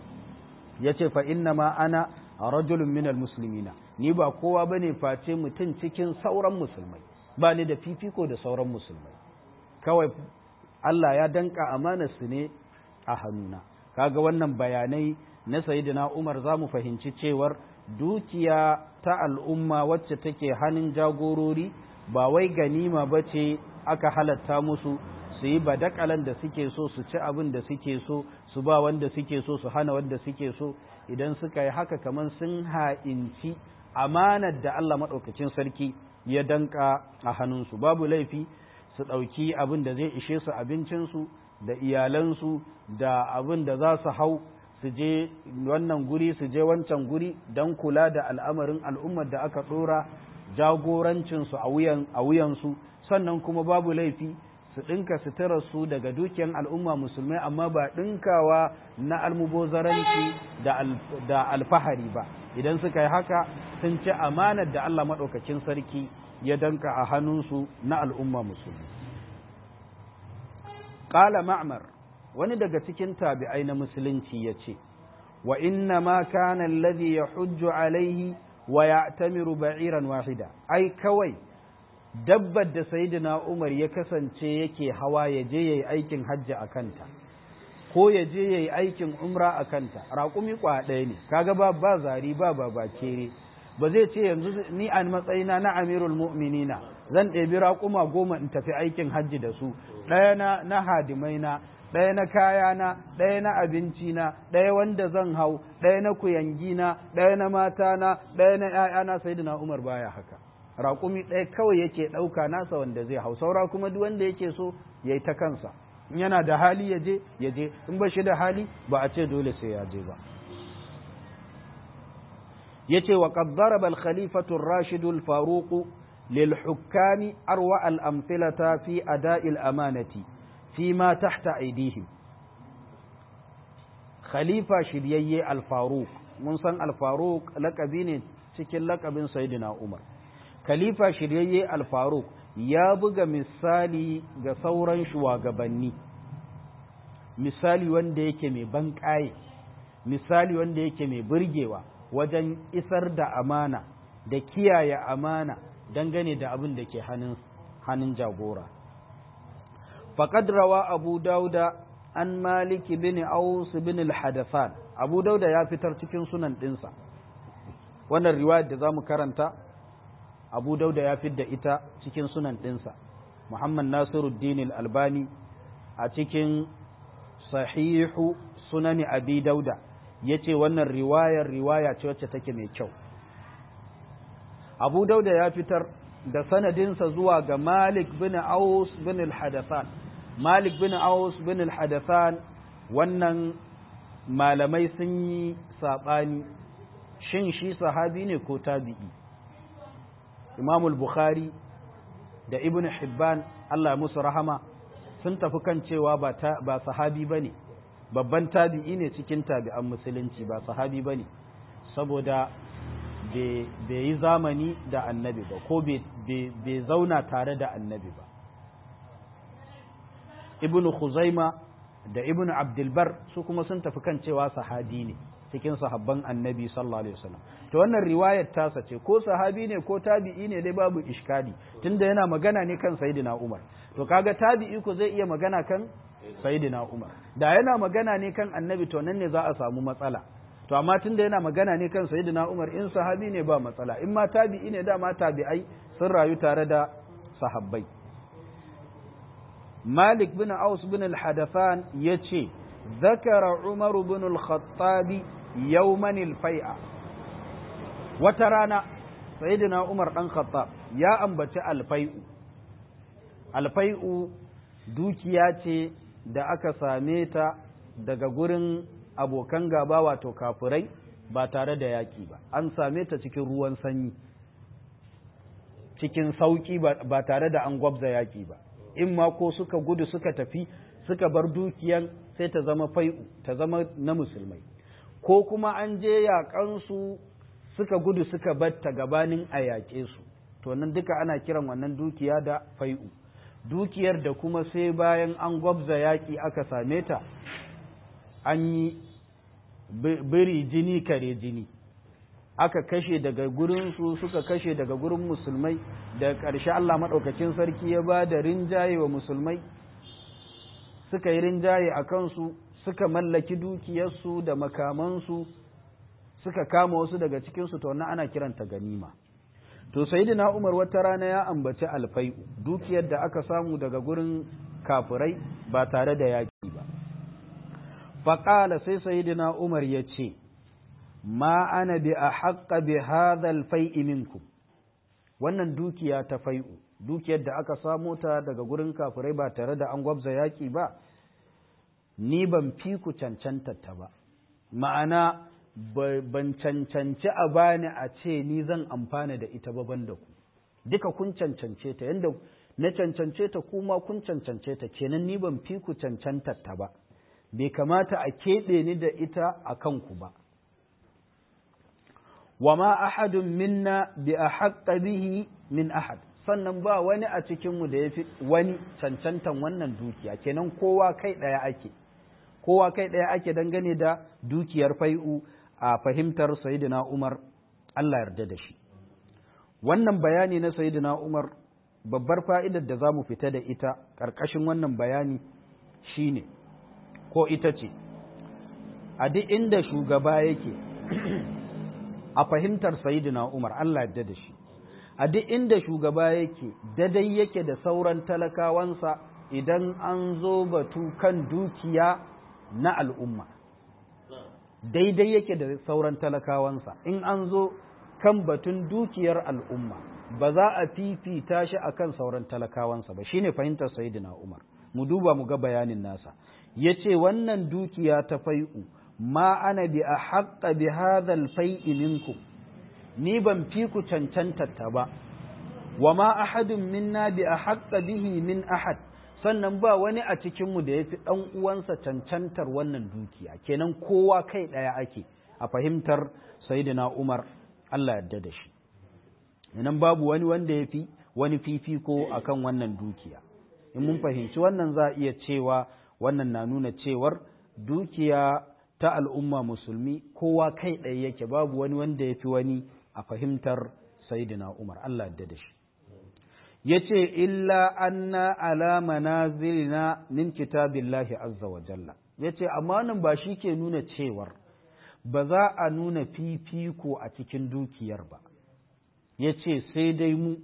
ya ce fa inna ma ana rajulun minal muslimina ni ba kowa bane face mutum cikin sauran musulmai ba ni da fifiko da sauran musulmai kawai Allah ya danka amanarsu ne a hannuna kaga wannan bayanai na sayyidina Umar za mu fahimci cewar dukiya ta al'umma wacce take hannun jagorori ba wai ganima ba ce aka halatta musu su yi badakalan da suke so su ci abin da suke so su ba wanda suke so su hana wanda suke so idan suka yi haka kamar sun ha'inci amanar da Allah maɗaukacin sarki ya danka a hannunsu babu laifi su ɗauki abin da zai ishe su abincinsu da iyalansu da abin da za su hau su je wannan guri su je wancan guri don kula da al'amarin al'ummar da aka ɗora jagorancinsu a wuyansu sannan kuma babu laifi su ɗinka su daga dukiyar al'umma musulmai amma ba ɗinkawa na almubozaranci da alfahari ba idan suka yi haka sun ci amanar da Allah maɗaukacin sarki ya danka a hannunsu na al'umma musulmi. Ƙala ma'amar wani daga cikin tabi'ai na musulunci ya ce, wa inna ma kana alladhi ya hujju alaihi wa ya tamiru ba'iran wahida, ai kawai dabbar da Sayyidina Umar ya kasance yake hawa ya je ya yi aikin hajji a kanta, ko ya je ya yi aikin umra a kanta, raƙumi kwa ɗaya ne, kaga ba ba zari ba ba ba kere. ba zai ce yanzu ni a matsayina na amirul mu'minina zan ɗebi raƙuma goma in tafi aikin hajji da su ɗaya na na hadimai na ɗaya na kaya na ɗaya na abinci na ɗaya wanda zan hau ɗaya na kuyangi na ɗaya na mata na ɗaya na ƴaƴana sayyidina Umar baya haka raƙumi ɗaya kawai yake ɗauka nasa wanda zai hau saura kuma duk wanda yake so yayi ta kansa in yana da hali ya je ya je in ba shi da hali ba a ce dole sai ya je ba yace wa qad daraba al khalifatu ar-rashid al faruq lil hukami arwa al amthilata fi ada'i al amanati fi ma tahta aydihim khalifa shiryayye al-faruq mun san al-faruq lakabi ne cikin lakabin sayyidina umar khalifa shiryayye al-faruq ya buga misali ga sauran shugabanni misali wanda yake mai banƙaye misali wanda yake mai burgewa wajen isar da amana da kiyaye amana dangane da abin da ke hannun jagora faƙad rawa abu dauda an maliki bin aus bin al-hadafan abu dauda ya fitar cikin sunan ɗinsa wannan riwayar da za mu karanta abu dauda ya fidda ita cikin sunan ɗinsa muhammad nasiruddin al-albani a cikin sahihu sunani abi dauda ya ce wannan riwayar riwaya ce wacce take mai kyau abu dauda ya fitar da sanadinsa zuwa ga malik bin aus bin al-hadathan malik bin aus bin al-hadathan wannan malamai sun yi saɓani shin shi sahabi ne ko tabi'i imamul bukhari da ibn hibban allah musu rahama sun tafi kan cewa ba sahabi ba ne babban tabi'i ne cikin tabi'an musulunci ba sahabi ba ne saboda bai yi zamani da annabi ba ko bai zauna tare da annabi ba ibn khuzaima da ibn abdulbar su kuma sun tafi kan cewa sahabi ne cikin sahabban annabi sallallahu alaihi wasallam to wannan riwayar tasa ce ko sahabi ne ko tabi'i ne dai babu iskali tunda yana magana ne kan sayyidina umar to kaga tabi'i ko zai iya magana kan sayyidina umar da yana magana ne kan annabi to nan ne za a samu matsala to amma tunda yana magana ne kan sayyidina umar in sahabi ne ba matsala in ma tabi'i ne dama tabi'ai sun rayu tare da sahabbai malik bin aus bin al-hadafan yace ذكر عمر بن الخطاب يوما الفيئة وترانا سيدنا عمر بن الخطاب يا أنبت الفيء الفيء dukiya ce da aka same ta daga gurin abokan gaba wato kafurai ba tare da yaƙi ba an same ta cikin ruwan sanyi cikin sauƙi ba tare da an gwabza yaƙi ba in ma ko suka gudu suka tafi suka bar dukiyan sai ta zama fai'u ta zama na musulmai ko kuma an je yaƙansu suka gudu suka batta gabanin a yaƙe su to nan duka ana kiran wannan dukiya da fai'u dukiyar da kuma sai bayan an gwabza yaƙi aka same ta an yi biri jini kare jini aka kashe daga gurinsu suka kashe daga gurin musulmai da ƙarshe Allah maɗaukacin sarki ya ba da rinjaye wa musulmai suka yi rinjaye a kansu suka mallaki dukiyarsu da makamansu suka kama wasu daga cikinsu to wannan ana kiranta ganima to sayyidina Umar wata rana ya ambaci alfai dukiyar da aka samu daga gurin kafirai ba tare da yaki ba faƙala sai sayyidina Umar ya ce ma ana bi a haƙƙa bi hadhal fai'i minkum wannan dukiya ta fai'u dukiyar da aka samo ta daga gurin kafirai ba tare da an gwabza yaƙi ba ni ban fi ku cancanta ta ba ma'ana ban cancanci a bani a ce ni zan amfana da ita ba da ku duka kun cancance ta yadda na cancance ta kuma kun cancance ta kenan ni ban fi ku cancanta ta ba bai kamata a keɓe ni da ita a kanku ba wa ma ahadun minna bi a bihi min ahad sannan ba wani a cikinmu da ya fi wani cancantan wannan dukiya kenan kowa kai ɗaya ake kowa kai ɗaya ake dangane da dukiyar fai'u a fahimtar sayidina umar Allah yarda da shi wannan bayani na sayidina umar babbar fa'idar da za mu fita da ita ƙarƙashin wannan bayani shine ko ita ce a duk inda shugaba yake a fahimtar sayidina umar Allah yarda da shi a duk inda shugaba yake dadai yake da sauran talakawansa idan an zo batu kan dukiya na al'umma daidai yake da sauran talakawansa in an zo kan batun dukiyar al'umma ba za a fifita shi akan sauran talakawansa ba shine fahimtar sayyidina Umar mu duba mu ga bayanin nasa yace wannan dukiya ta fai'u ma ana bi a haƙƙa bi hadhal fai'i minkum ni ban fi ku cancanta ta ba wa ma ahadun minna bi a haƙƙa bihi min ahad sannan ba wani a cikinmu da ya fi ɗan uwansa cancantar wannan dukiya kenan kowa kai ɗaya ake a fahimtar sayidina umar allah yarda da shi nan babu wani wanda ya fi wani fifiko akan wannan dukiya in mun fahimci wannan za a iya cewa wannan na nuna cewar dukiya ta al'umma musulmi kowa kai ɗaya yake babu wani wanda ya fi wani a fahimtar sayidina umar allah yarda da shi ya ce illa anna ala manazilina min kitabillahi azza wa jalla ya ce amma nan ba shi ke nuna cewar ba za a nuna fifiko a cikin dukiyar ba ya ce sai dai mu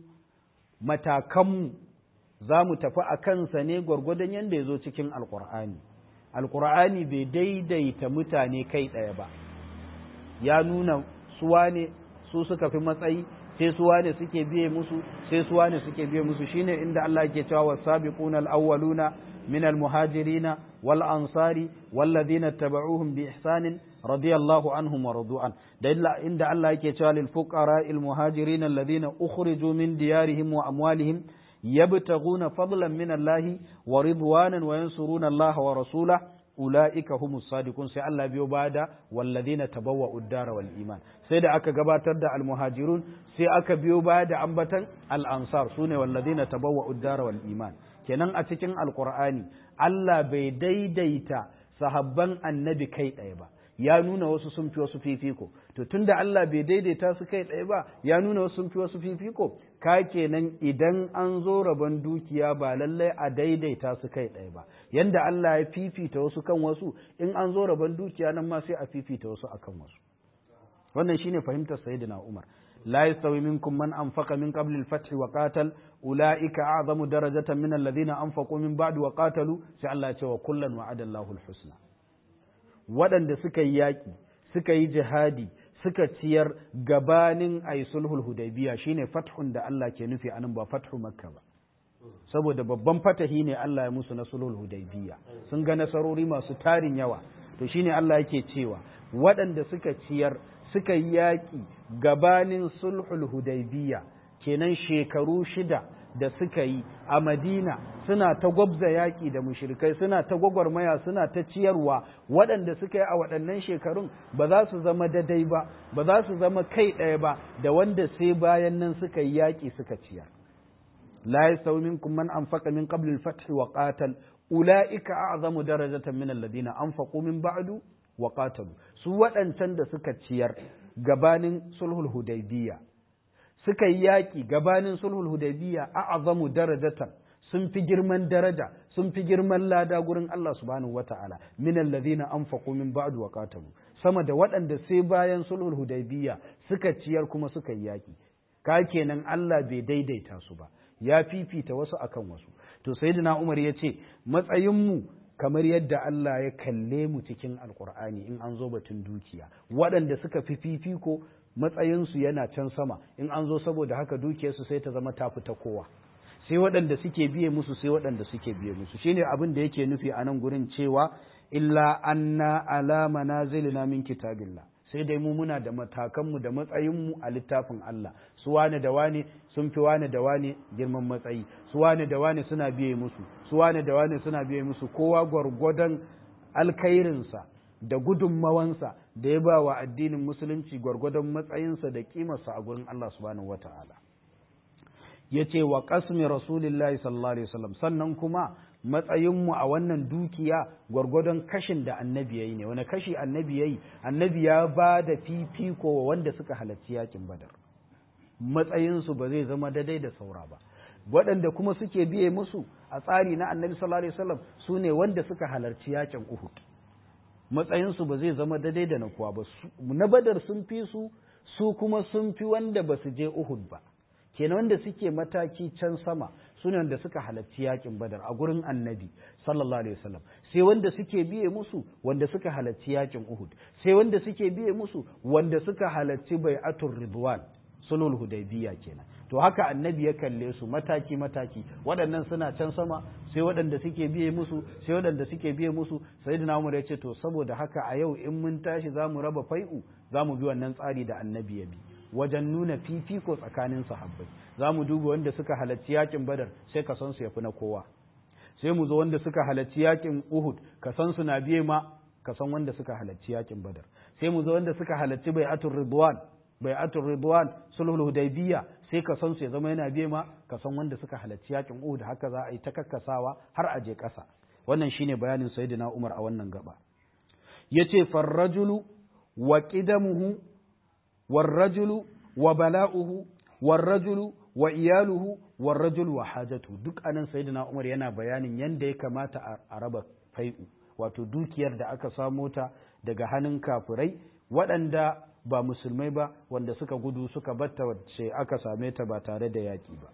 matakanmu za mu tafi a kansa ne gwargwadon yadda ya zo cikin alkur'ani alkur'ani bai daidaita mutane kai ɗaya ba ya nuna suwa ne su suka fi matsayi sai suwa ne suke biye musu sai suwa ne suke biye musu shine inda Allah yake cewa wasabiquna al-awwaluna min al-muhajirina wal ansari wal ladina tabauhum bi ihsanin radiyallahu anhum wa radu'an da inda Allah yake cewa lil fuqara al muhajirin alladhina ukhriju min diyarihim wa amwalihim yabtaghuna fadlan min Allah wa ridwanan wa yansuruna Allah wa rasulahu ula'ika humus sadiqun sai Allah biyo bada walladina tabawwa'u ad-dara wal iman sai da aka gabatar da al-muhajirun sai aka biyo baya da ambatan al-ansar sune walladina tabawwa'u ad-dara wal iman kenan a cikin alqur'ani Allah bai daidaita sahabban annabi kai ɗaya ba ya nuna wasu sun fi wasu fifiko to tunda Allah bai daidaita su kai ɗaya ba ya nuna wasu sun fi wasu fifiko ka kenan idan an zo rabon dukiya ba lallai a daidaita su kai ɗaya ba yanda Allah ya fifita wasu kan wasu in an zo rabon dukiya nan ma sai a fifita wasu akan wasu wannan shine fahimtar sayyidina Umar la yastawi minkum man anfaqa min qabl al-fath wa qatal ulaika a'zamu darajatan min alladhina anfaqu min ba'd wa qatalu sai Allah ya ce wa kullan wa'ada Allahu al-husna waɗanda suka yi yaƙi suka yi jihadi suka ciyar gabanin a yi sulhul hudaybiya shine fathun da Allah ke nufi anan ba fathu makka ba saboda babban fatahi ne Allah ya musu na sulhul hudaybiya sun ga nasarori masu tarin yawa to shine Allah yake cewa waɗanda suka ciyar suka yi yaƙi gabanin sulhul hudaybiya kenan shekaru shida da suka yi a madina suna ta gwabza yaƙi da mushrikai suna ta gwagwarmaya suna ta ciyarwa waɗanda suka yi a waɗannan shekarun ba za su zama dadai ba ba za su zama kai ɗaya ba da wanda sai bayan nan suka yi yaƙi suka ciyar la yasawi minkum man anfaqa min qabl al-fath wa qatal ulaika a'zamu darajatan min alladhina anfaqu min ba'du wa qatalu su waɗancan da suka ciyar gabanin sulhul hudaybiyya suka yi yaƙi gabanin sulhul hudaybiya a azamu darajatan sun fi girman daraja sun fi girman lada gurin Allah subhanahu wata'ala min alladhina anfaqu min ba'du wa qatalu sama da waɗanda sai bayan sulhul hudaybiya suka ciyar kuma suka yi yaƙi ka kenan Allah bai daidaita su ba ya fifita wasu akan wasu to sayyidina Umar ya ce matsayin mu kamar yadda Allah ya kalle mu cikin alkur'ani in an zo batun dukiya waɗanda suka fi fifiko matsayinsu yana can sama in an zo saboda haka dukiyarsu sai ta zama tafi ta kowa sai waɗanda suke biye musu sai waɗanda suke biye musu shine abin da yake nufi a nan gurin cewa illa anna ala manazilina min kitabillah sai dai mu muna da matakanmu da matsayinmu a littafin Allah su wane da wane sun fi wane da wane girman matsayi su wane da wane suna biye musu su wane da wane suna biye musu kowa gwargwadon alkhairinsa da gudunmawansa da ya ba wa addinin musulunci gwargwadon matsayinsa da kimarsa a gurin Allah subhanahu wata'ala ya ce wa ƙasmi rasulillahi sallallahu alaihi wasallam sannan kuma matsayinmu a wannan dukiya gwargwadon kashin da annabi ya yi ne wani kashi annabi ya yi annabi ya ba da fifiko wa wanda suka halarci yakin badar matsayinsu ba zai zama daidai da saura ba waɗanda kuma suke biye musu a tsari na annabi sallallahu alaihi wasallam su ne wanda suka halarci yakin uhud matsayinsu ba zai zama daidai da na kuwa ba na badar sun fi su su kuma sun fi wanda ba su je uhud ba kenan wanda suke mataki can sama su ne wanda suka halarci yakin badar a gurin annabi sallallahu alaihi wasallam sai wanda suke biye musu wanda suka halarci yakin uhud sai wanda suke biye musu wanda suka halarci bai'atul ridwan sulhul hudaybiya kenan to haka annabi ya kalle su mataki mataki waɗannan suna can sama sai waɗanda suke biye musu sai waɗanda suke biye musu sayyidina umar ya ce to saboda haka a yau in mun tashi za mu raba fai'u za mu bi wannan tsari da annabi ya bi wajen nuna fifiko tsakanin sahabbai za mu duba wanda suka halarci yakin badar sai ka san su yafi na kowa sai mu zo wanda suka halarci yakin Uhud ka san su na biye ma ka san wanda suka halarci yakin Badar sai mu zo wanda suka halarci bai'atul Ridwan bai'atul Ridwan sulhul Hudaybiyya sai ka san su ya zama yana biye ma ka san wanda suka halarci yakin Uhud haka za a yi ta kakkasawa har a je ƙasa wannan shine bayanin Sayyidina Umar a wannan gaba yace farrajulu wa qidamuhu warrajulu wa bala'uhu warrajulu wa iyaluhu warrajul wa hajatu duk anan sayyidina Umar yana bayanin yanda ya kamata a raba fai'u wato dukiyar da aka samo ta daga hannun kafirai waɗanda ba musulmai ba wanda suka gudu suka batta wacce aka same ta ba tare da yaƙi ba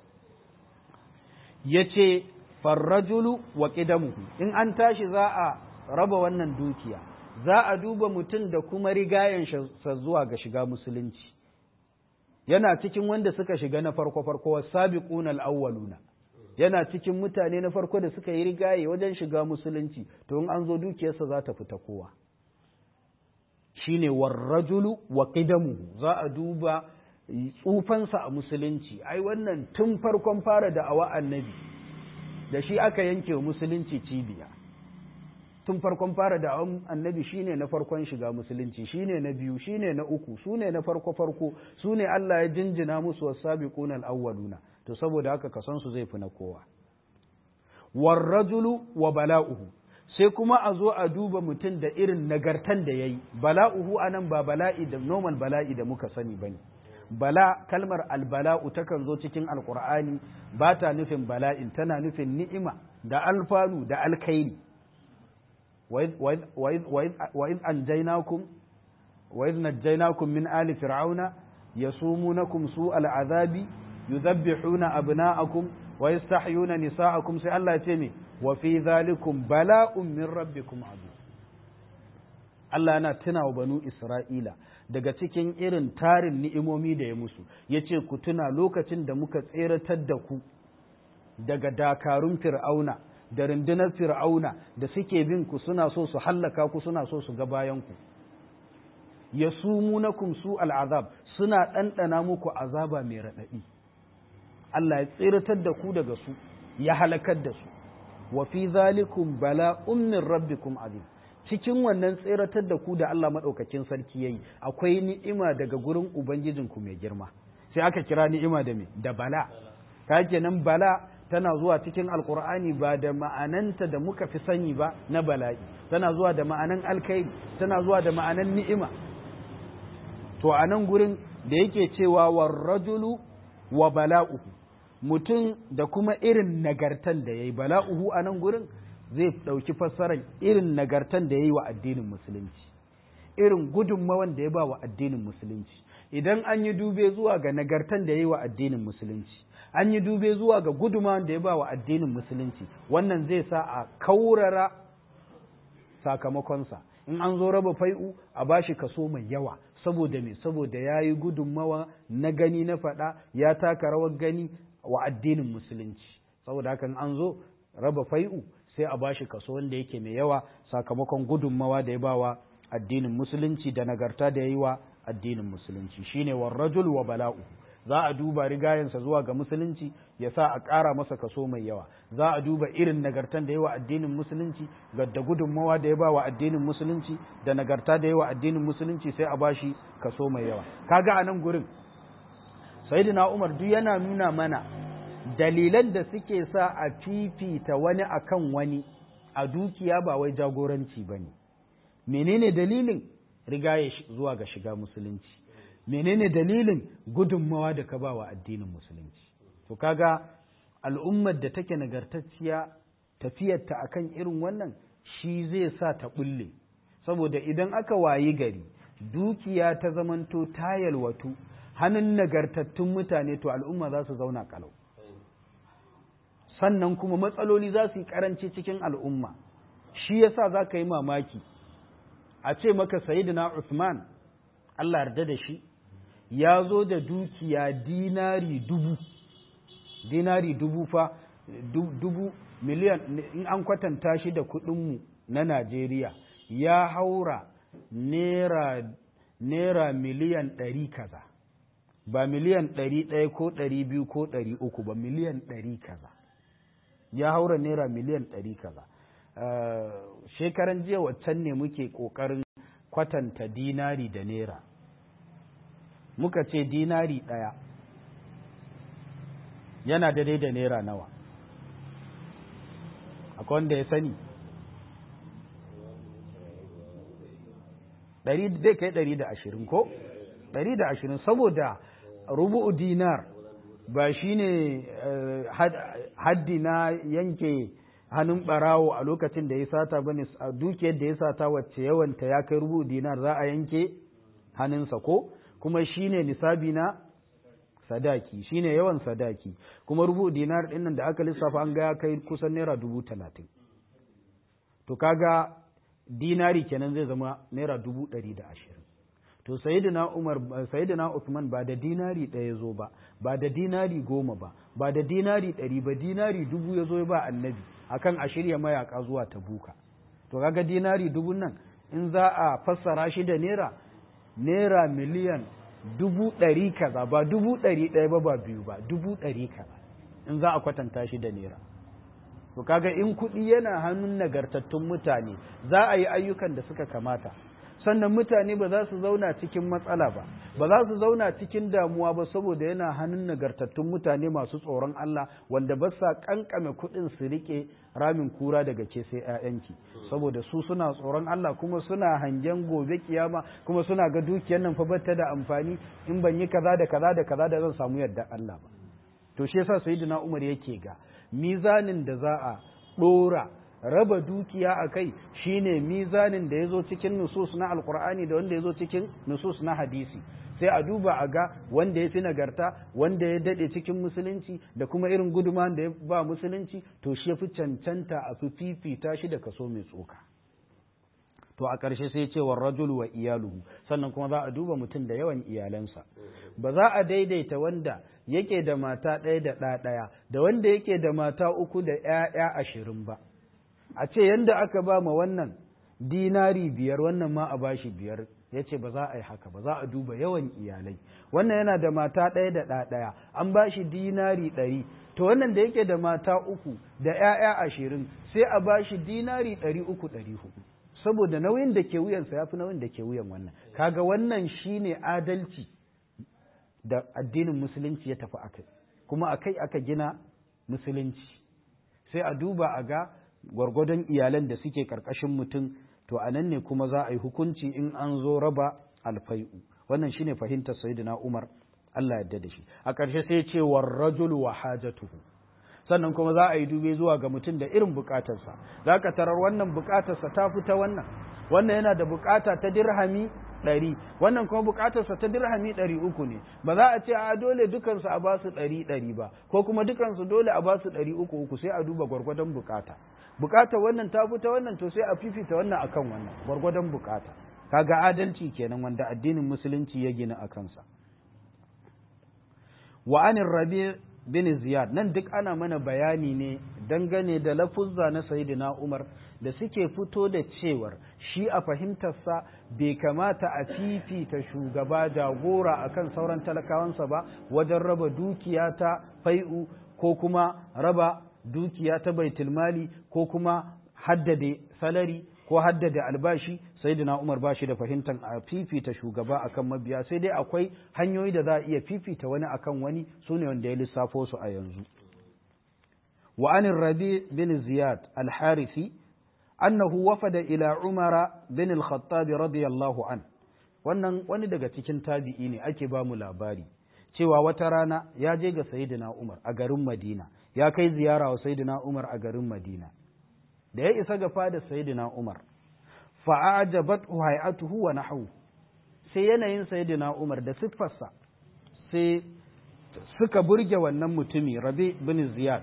yace farrajulu wa qidamuhu in an tashi za a raba wannan dukiya za a duba mutum da kuma rigayen sa zuwa ga shiga musulunci yana cikin wanda suka shiga na farko farko wasabiquna al-awwaluna yana cikin mutane na farko da suka yi rigaye wajen shiga musulunci to in an zo dukiyarsa za ta fita kowa shine warrajulu wa qidamuhu za a duba tsufansa a musulunci ai wannan tun farkon fara da awa annabi da shi aka yanke wa musulunci cibiya tun farkon fara da annabi shine na farkon shiga musulunci shine na biyu shine na uku sune na farko farko sune Allah ya jinjina musu wasabiqun al-awwaluna to saboda haka kasan su zai fi na kowa warrajulu wa bala'uhu sai kuma a zo a duba mutum da irin nagartan da yayi bala'uhu anan ba bala'i da normal bala'i da muka sani bane bala kalmar albala'u takan zo cikin alqur'ani ba ta nufin bala'in tana nufin ni'ima da alfanu da alkhairi وإذ أنجيناكم وإذ نجيناكم من آل فرعون يصومونكم سوء العذاب يذبحون أبناءكم ويستحيون نساءكم سي الله يتمي وفي ذلكم بلاء من ربكم عظيم Allah yana tuna wa banu Isra'ila daga cikin irin tarin ni'imomi da ya musu, ya ce ku tuna lokacin da muka tseratar da ku daga dakarun fir'auna da rundunar fir'auna da suke bin ku suna so su hallaka ku suna so su ga bayan ku ya sumunakum su al'azab suna ɗanɗana muku azaba mai raɗaɗi Allah ya tsiratar da ku daga su ya halakar da su wa fi zalikum bala'un min rabbikum azim cikin wannan tsiratar da ku da Allah maɗaukakin sarki yayi akwai ni'ima daga gurin ubangijinku mai girma sai aka kira ni'ima da me da bala ka kenan bala tana zuwa cikin alkur'ani ba da ma'ananta da muka fi sani ba na bala'i tana zuwa da ma'anan alkairi tana zuwa da ma'anan ni'ima to a nan gurin da yake cewa warrajulu wa bala'uhu mutum da kuma irin nagartan da ya yi bala'uhu a nan gurin zai ɗauki fassarar irin nagartan da ya yi wa addinin musulunci irin gudunmawan da ya ba wa addinin musulunci idan an yi dube zuwa ga nagartan da ya yi wa addinin musulunci an yi dube zuwa ga gudunmawan da ya ba wa addinin musulunci wannan zai sa a kaurara sakamakonsa in an zo raba fai'u a bashi kaso mai yawa saboda me saboda ya yi gudunmawa na gani na faɗa ya taka rawar gani wa addinin musulunci saboda hakan an zo raba fai'u sai a bashi kaso wanda yake mai yawa sakamakon gudunmawa da ya ba wa addinin musulunci da nagarta da ya yi wa addinin musulunci shine warrajul wa bala'u za a duba rigayensa zuwa ga musulunci ya sa a ƙara masa kaso mai yawa za a duba irin nagartan da yawa addinin musulunci ga da gudunmawa da ya ba wa addinin musulunci da nagarta da yawa addinin musulunci sai a bashi kaso mai yawa kaga a nan gurin sayyidina umar duk yana nuna mana dalilan da suke sa a fifita wani akan wani a dukiya ba wai jagoranci ba ne menene dalilin rigaye zuwa ga shiga musulunci menene dalilin gudunmawa da ka ba wa addinin musulunci to kaga al'ummar da take nagartacciya tafiyarta akan irin wannan shi zai sa ta bulle saboda idan aka wayi gari dukiya ta zamanto ta yalwatu hannun nagartattun mutane to al'umma za su zauna kalau sannan kuma matsaloli za su yi karanci cikin al'umma shi yasa za ka yi mamaki a ce maka sayidina Uthman Allah yarda da shi ya zo da dukiya dinari dubu dinari dubu fa dubu miliyan in an kwatanta shi da kudinmu na Najeriya ya haura nera nera miliyan ɗari kaza ba miliyan ɗari ɗaya ko ɗari biyu ko ɗari uku ba miliyan ɗari kaza
ya haura naira miliyan ɗari kaza shekaran jiya waccan ne muke ƙoƙarin kwatanta dinari da naira muka ce dinari ɗaya yana daidai da naira nawa akwai wanda ya sani zai kai ɗari da ashirin ko ɗari da ashirin saboda rubu'u dinar ba shi ne haddi na yanke hannun ɓarawo a lokacin da ya sata ba ne dukiyar da ya sata wacce yawanta ya kai rubu'u dinar za a yanke hannunsa ko kuma shi ne nisabi na sadaki shi ne yawan sadaki kuma rubu'u dinar ɗin da aka lissafa an ga ya kai kusan naira dubu talatin to kaga dinari kenan zai zama naira dubu ɗari da ashirin to sayyidina umar sayyidina usman ba da dinari ɗaya zo ba ba da dinari goma ba ba da dinari ɗari ba dinari dubu ya zo ba annabi akan a shirya mayaka zuwa tabuka to kaga dinari dubun nan in za a fassara shi da naira naira miliyan dubu ɗari kaza ba dubu ɗari ɗaya ba ba biyu ba dubu ɗari kaza in za a kwatanta shi da naira to kaga in kuɗi yana hannun nagartattun mutane za a yi ayyukan da suka kamata sannan mutane ba za su zauna cikin matsala ba ba za su zauna cikin damuwa ba saboda yana hannun nagartattun mutane masu tsoron Allah wanda ba sa kankame kuɗin su rike ramin kura daga ke sai ƴaƴanki saboda su suna tsoron Allah kuma suna hangen gobe kiyama kuma suna ga dukiyar nan fa bata da amfani in ban yi kaza da kaza da kaza da zan samu yadda Allah ba to shi yasa sayyidina Umar yake ga mizanin da za a ɗora raba dukiya a kai shine mizanin da ya zo cikin nusus na alkur'ani da wanda ya zo cikin nusus na hadisi sai a duba a ga wanda ya fi nagarta wanda ya daɗe cikin musulunci da kuma irin guduma da ya ba musulunci to shi ya fi cancanta a fi fifita shi da kaso mai tsoka to a ƙarshe sai ce wa rajul wa iyaluhu sannan kuma za a duba mutum da yawan iyalansa ba za a daidaita wanda yake da mata ɗaya da ɗa ɗaya da wanda yake da mata uku da ‘ya'ya ashirin ba a ce yanda aka ba ma wannan dinari biyar wannan ma a bashi biyar ya ce ba za a yi haka ba za a duba yawan iyalai wannan yana da mata ɗaya da ɗa ɗaya an bashi dinari ɗari to wannan da yake da mata uku da ‘ya'ya ashirin sai a bashi dinari ɗari uku ɗari hudu saboda nauyin da ke wuyansa ya fi nauyin da ke wuyan wannan kaga wannan shine adalci da addinin musulunci ya tafi akai kuma akai aka gina musulunci sai a duba a ga gwargwadon iyalan da suke karkashin mutum to a nan ne kuma za a yi hukunci in an zo raba alfai'u wannan shine fahimtar sayyidina Umar Allah yadda da shi a ƙarshe sai ce war rajul wa hajatuhu sannan kuma za a yi dube zuwa ga mutum da irin bukatarsa za ka tarar wannan bukatarsa ta fita wannan wannan yana da bukata ta dirhami ɗari wannan kuma bukatarsa ta dirhami ɗari uku ne ba za a ce a dole dukansu a basu ɗari ɗari ba ko kuma dukansu dole a basu ɗari uku uku sai a duba gwargwadon bukata bukatar wannan ta fita wannan to sai a fifita wannan akan wannan gwargwadon bukata kaga adalci kenan wanda addinin musulunci ya gina a kansa wa anin rabi bin ziyad nan duk ana mana bayani ne dangane da lafuzza na sayyidina umar da suke fito da cewar shi a fahimtarsa bai kamata a fifita shugaba jagora akan sauran talakawansa ba wajen raba dukiya ta fai'u ko kuma raba dukiya ta baitulmali ko kuma haddade salari ko haddade albashi sayyidina umar ba shi da fahimtar a fifita shugaba akan mabiya sai dai akwai hanyoyi da za a iya fifita wani akan wani su ne wanda ya lissafo su a yanzu wa anin rabi bin ziyad al-harisi annahu wafada ila umara bin al-khattab radiyallahu an wannan wani daga cikin tabi'i ne ake ba mu labari cewa wata rana ya je ga sayyidina umar a garin madina ya kai ziyara wa sayyidina umar a garin madina da ya isa ga fada sayyidina umar fa'ajabat hay'atuhu wa nahwu sai yanayin sayyidina Umar da siffarsa sai suka burge wannan mutumi Rabi bin Ziyad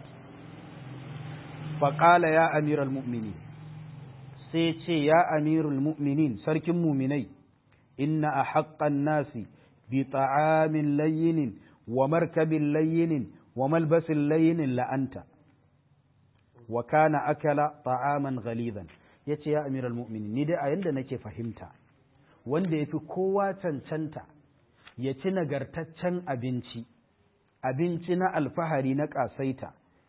faqala ya amiral mu'minin sai ce ya amirul mu'minin sarkin muminai inna ahaqqan nasi bi ta'amin layyinin wa markabin layyinin wa malbasin layyinin la'anta wa kana akala ta'aman ghalidan ya ce ya amiral mu'minin ni dai a yanda nake fahimta wanda ya fi kowa cancanta ya ci nagartaccen abinci abinci na alfahari na ƙasaita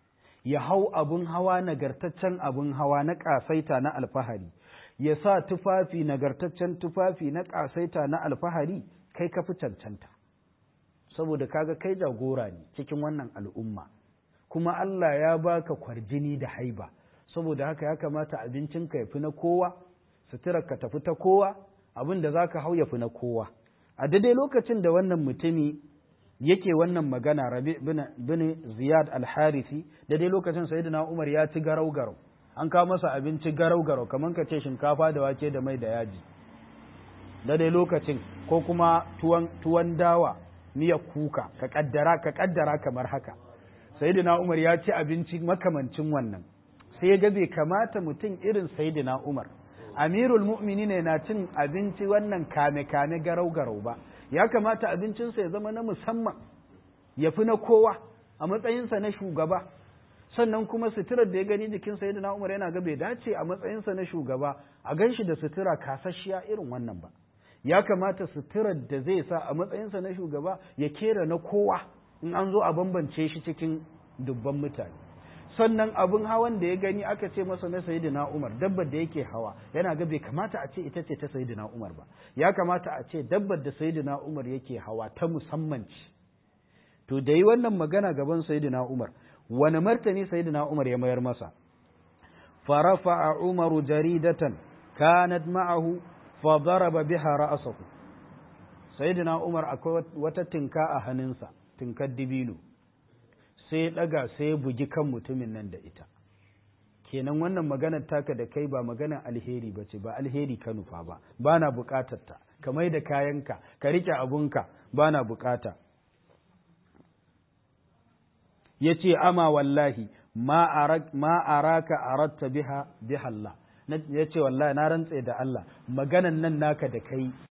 ya hau abin hawa nagartaccen abin hawa na ƙasaita na alfahari ya sa tufafi nagartaccen tufafi na ƙasaita na alfahari kai ka fi cancanta saboda kaga kai jagora ne cikin wannan al'umma kuma Allah ya baka kwarjini da haiba saboda haka ya kamata abincinka ya fi na kowa suturarka tafi ta kowa abin da za ka hau ya fi na kowa a daidai lokacin da wannan mutumi yake wannan magana rabi bin ziyad al-harisi daidai lokacin sayyidina umar ya ci garau garau an kawo masa abinci garau garau kamar ka ce shinkafa da wake da mai da yaji daidai lokacin ko kuma tuwon tuwon dawa miyar kuka ka kaddara ka kaddara kamar haka sayyidina umar ya ci abinci makamancin wannan sai ya ga bai kamata mutum irin sayyidina umar amirul mu'mini ne na cin abinci wannan kame-kame garau-garau ba ya kamata abincinsa ya zama na musamman ya fi na kowa a matsayinsa na shugaba sannan kuma suturar da ya gani jikin sayyidina umar yana ga bai dace a matsayinsa na shugaba a gan shi da sutura kasashiya irin wannan ba ya kamata suturar da zai sa a matsayinsa na shugaba ya kera na kowa in an zo a bambance shi cikin dubban mutane sannan abin hawan da ya gani aka ce masa na sayidina Umar dabbar da yake hawa yana ga bai kamata a ce ita ce ta sayidina Umar ba ya kamata a ce dabbar da sayidina Umar yake hawa ta musamman ce to da yi wannan magana gaban sayidina Umar wani martani sayidina Umar ya mayar masa farafa Umaru jaridatan kanat ma'ahu fa daraba biha ra'sahu sayidina Umar akwai wata tinka a hannunsa tinkar dibino sai ya ɗaga sai ya bugi kan mutumin nan da ita kenan wannan maganar taka da kai ba maganar alheri ba ce ba alheri ka nufa ba ba na buƙatar ta ka mai da kayanka ka riƙe abunka ba na buƙata ya ce ama wallahi ma araka aratta biha biha Allah ya ce wallahi na rantse da Allah maganan nan naka da kai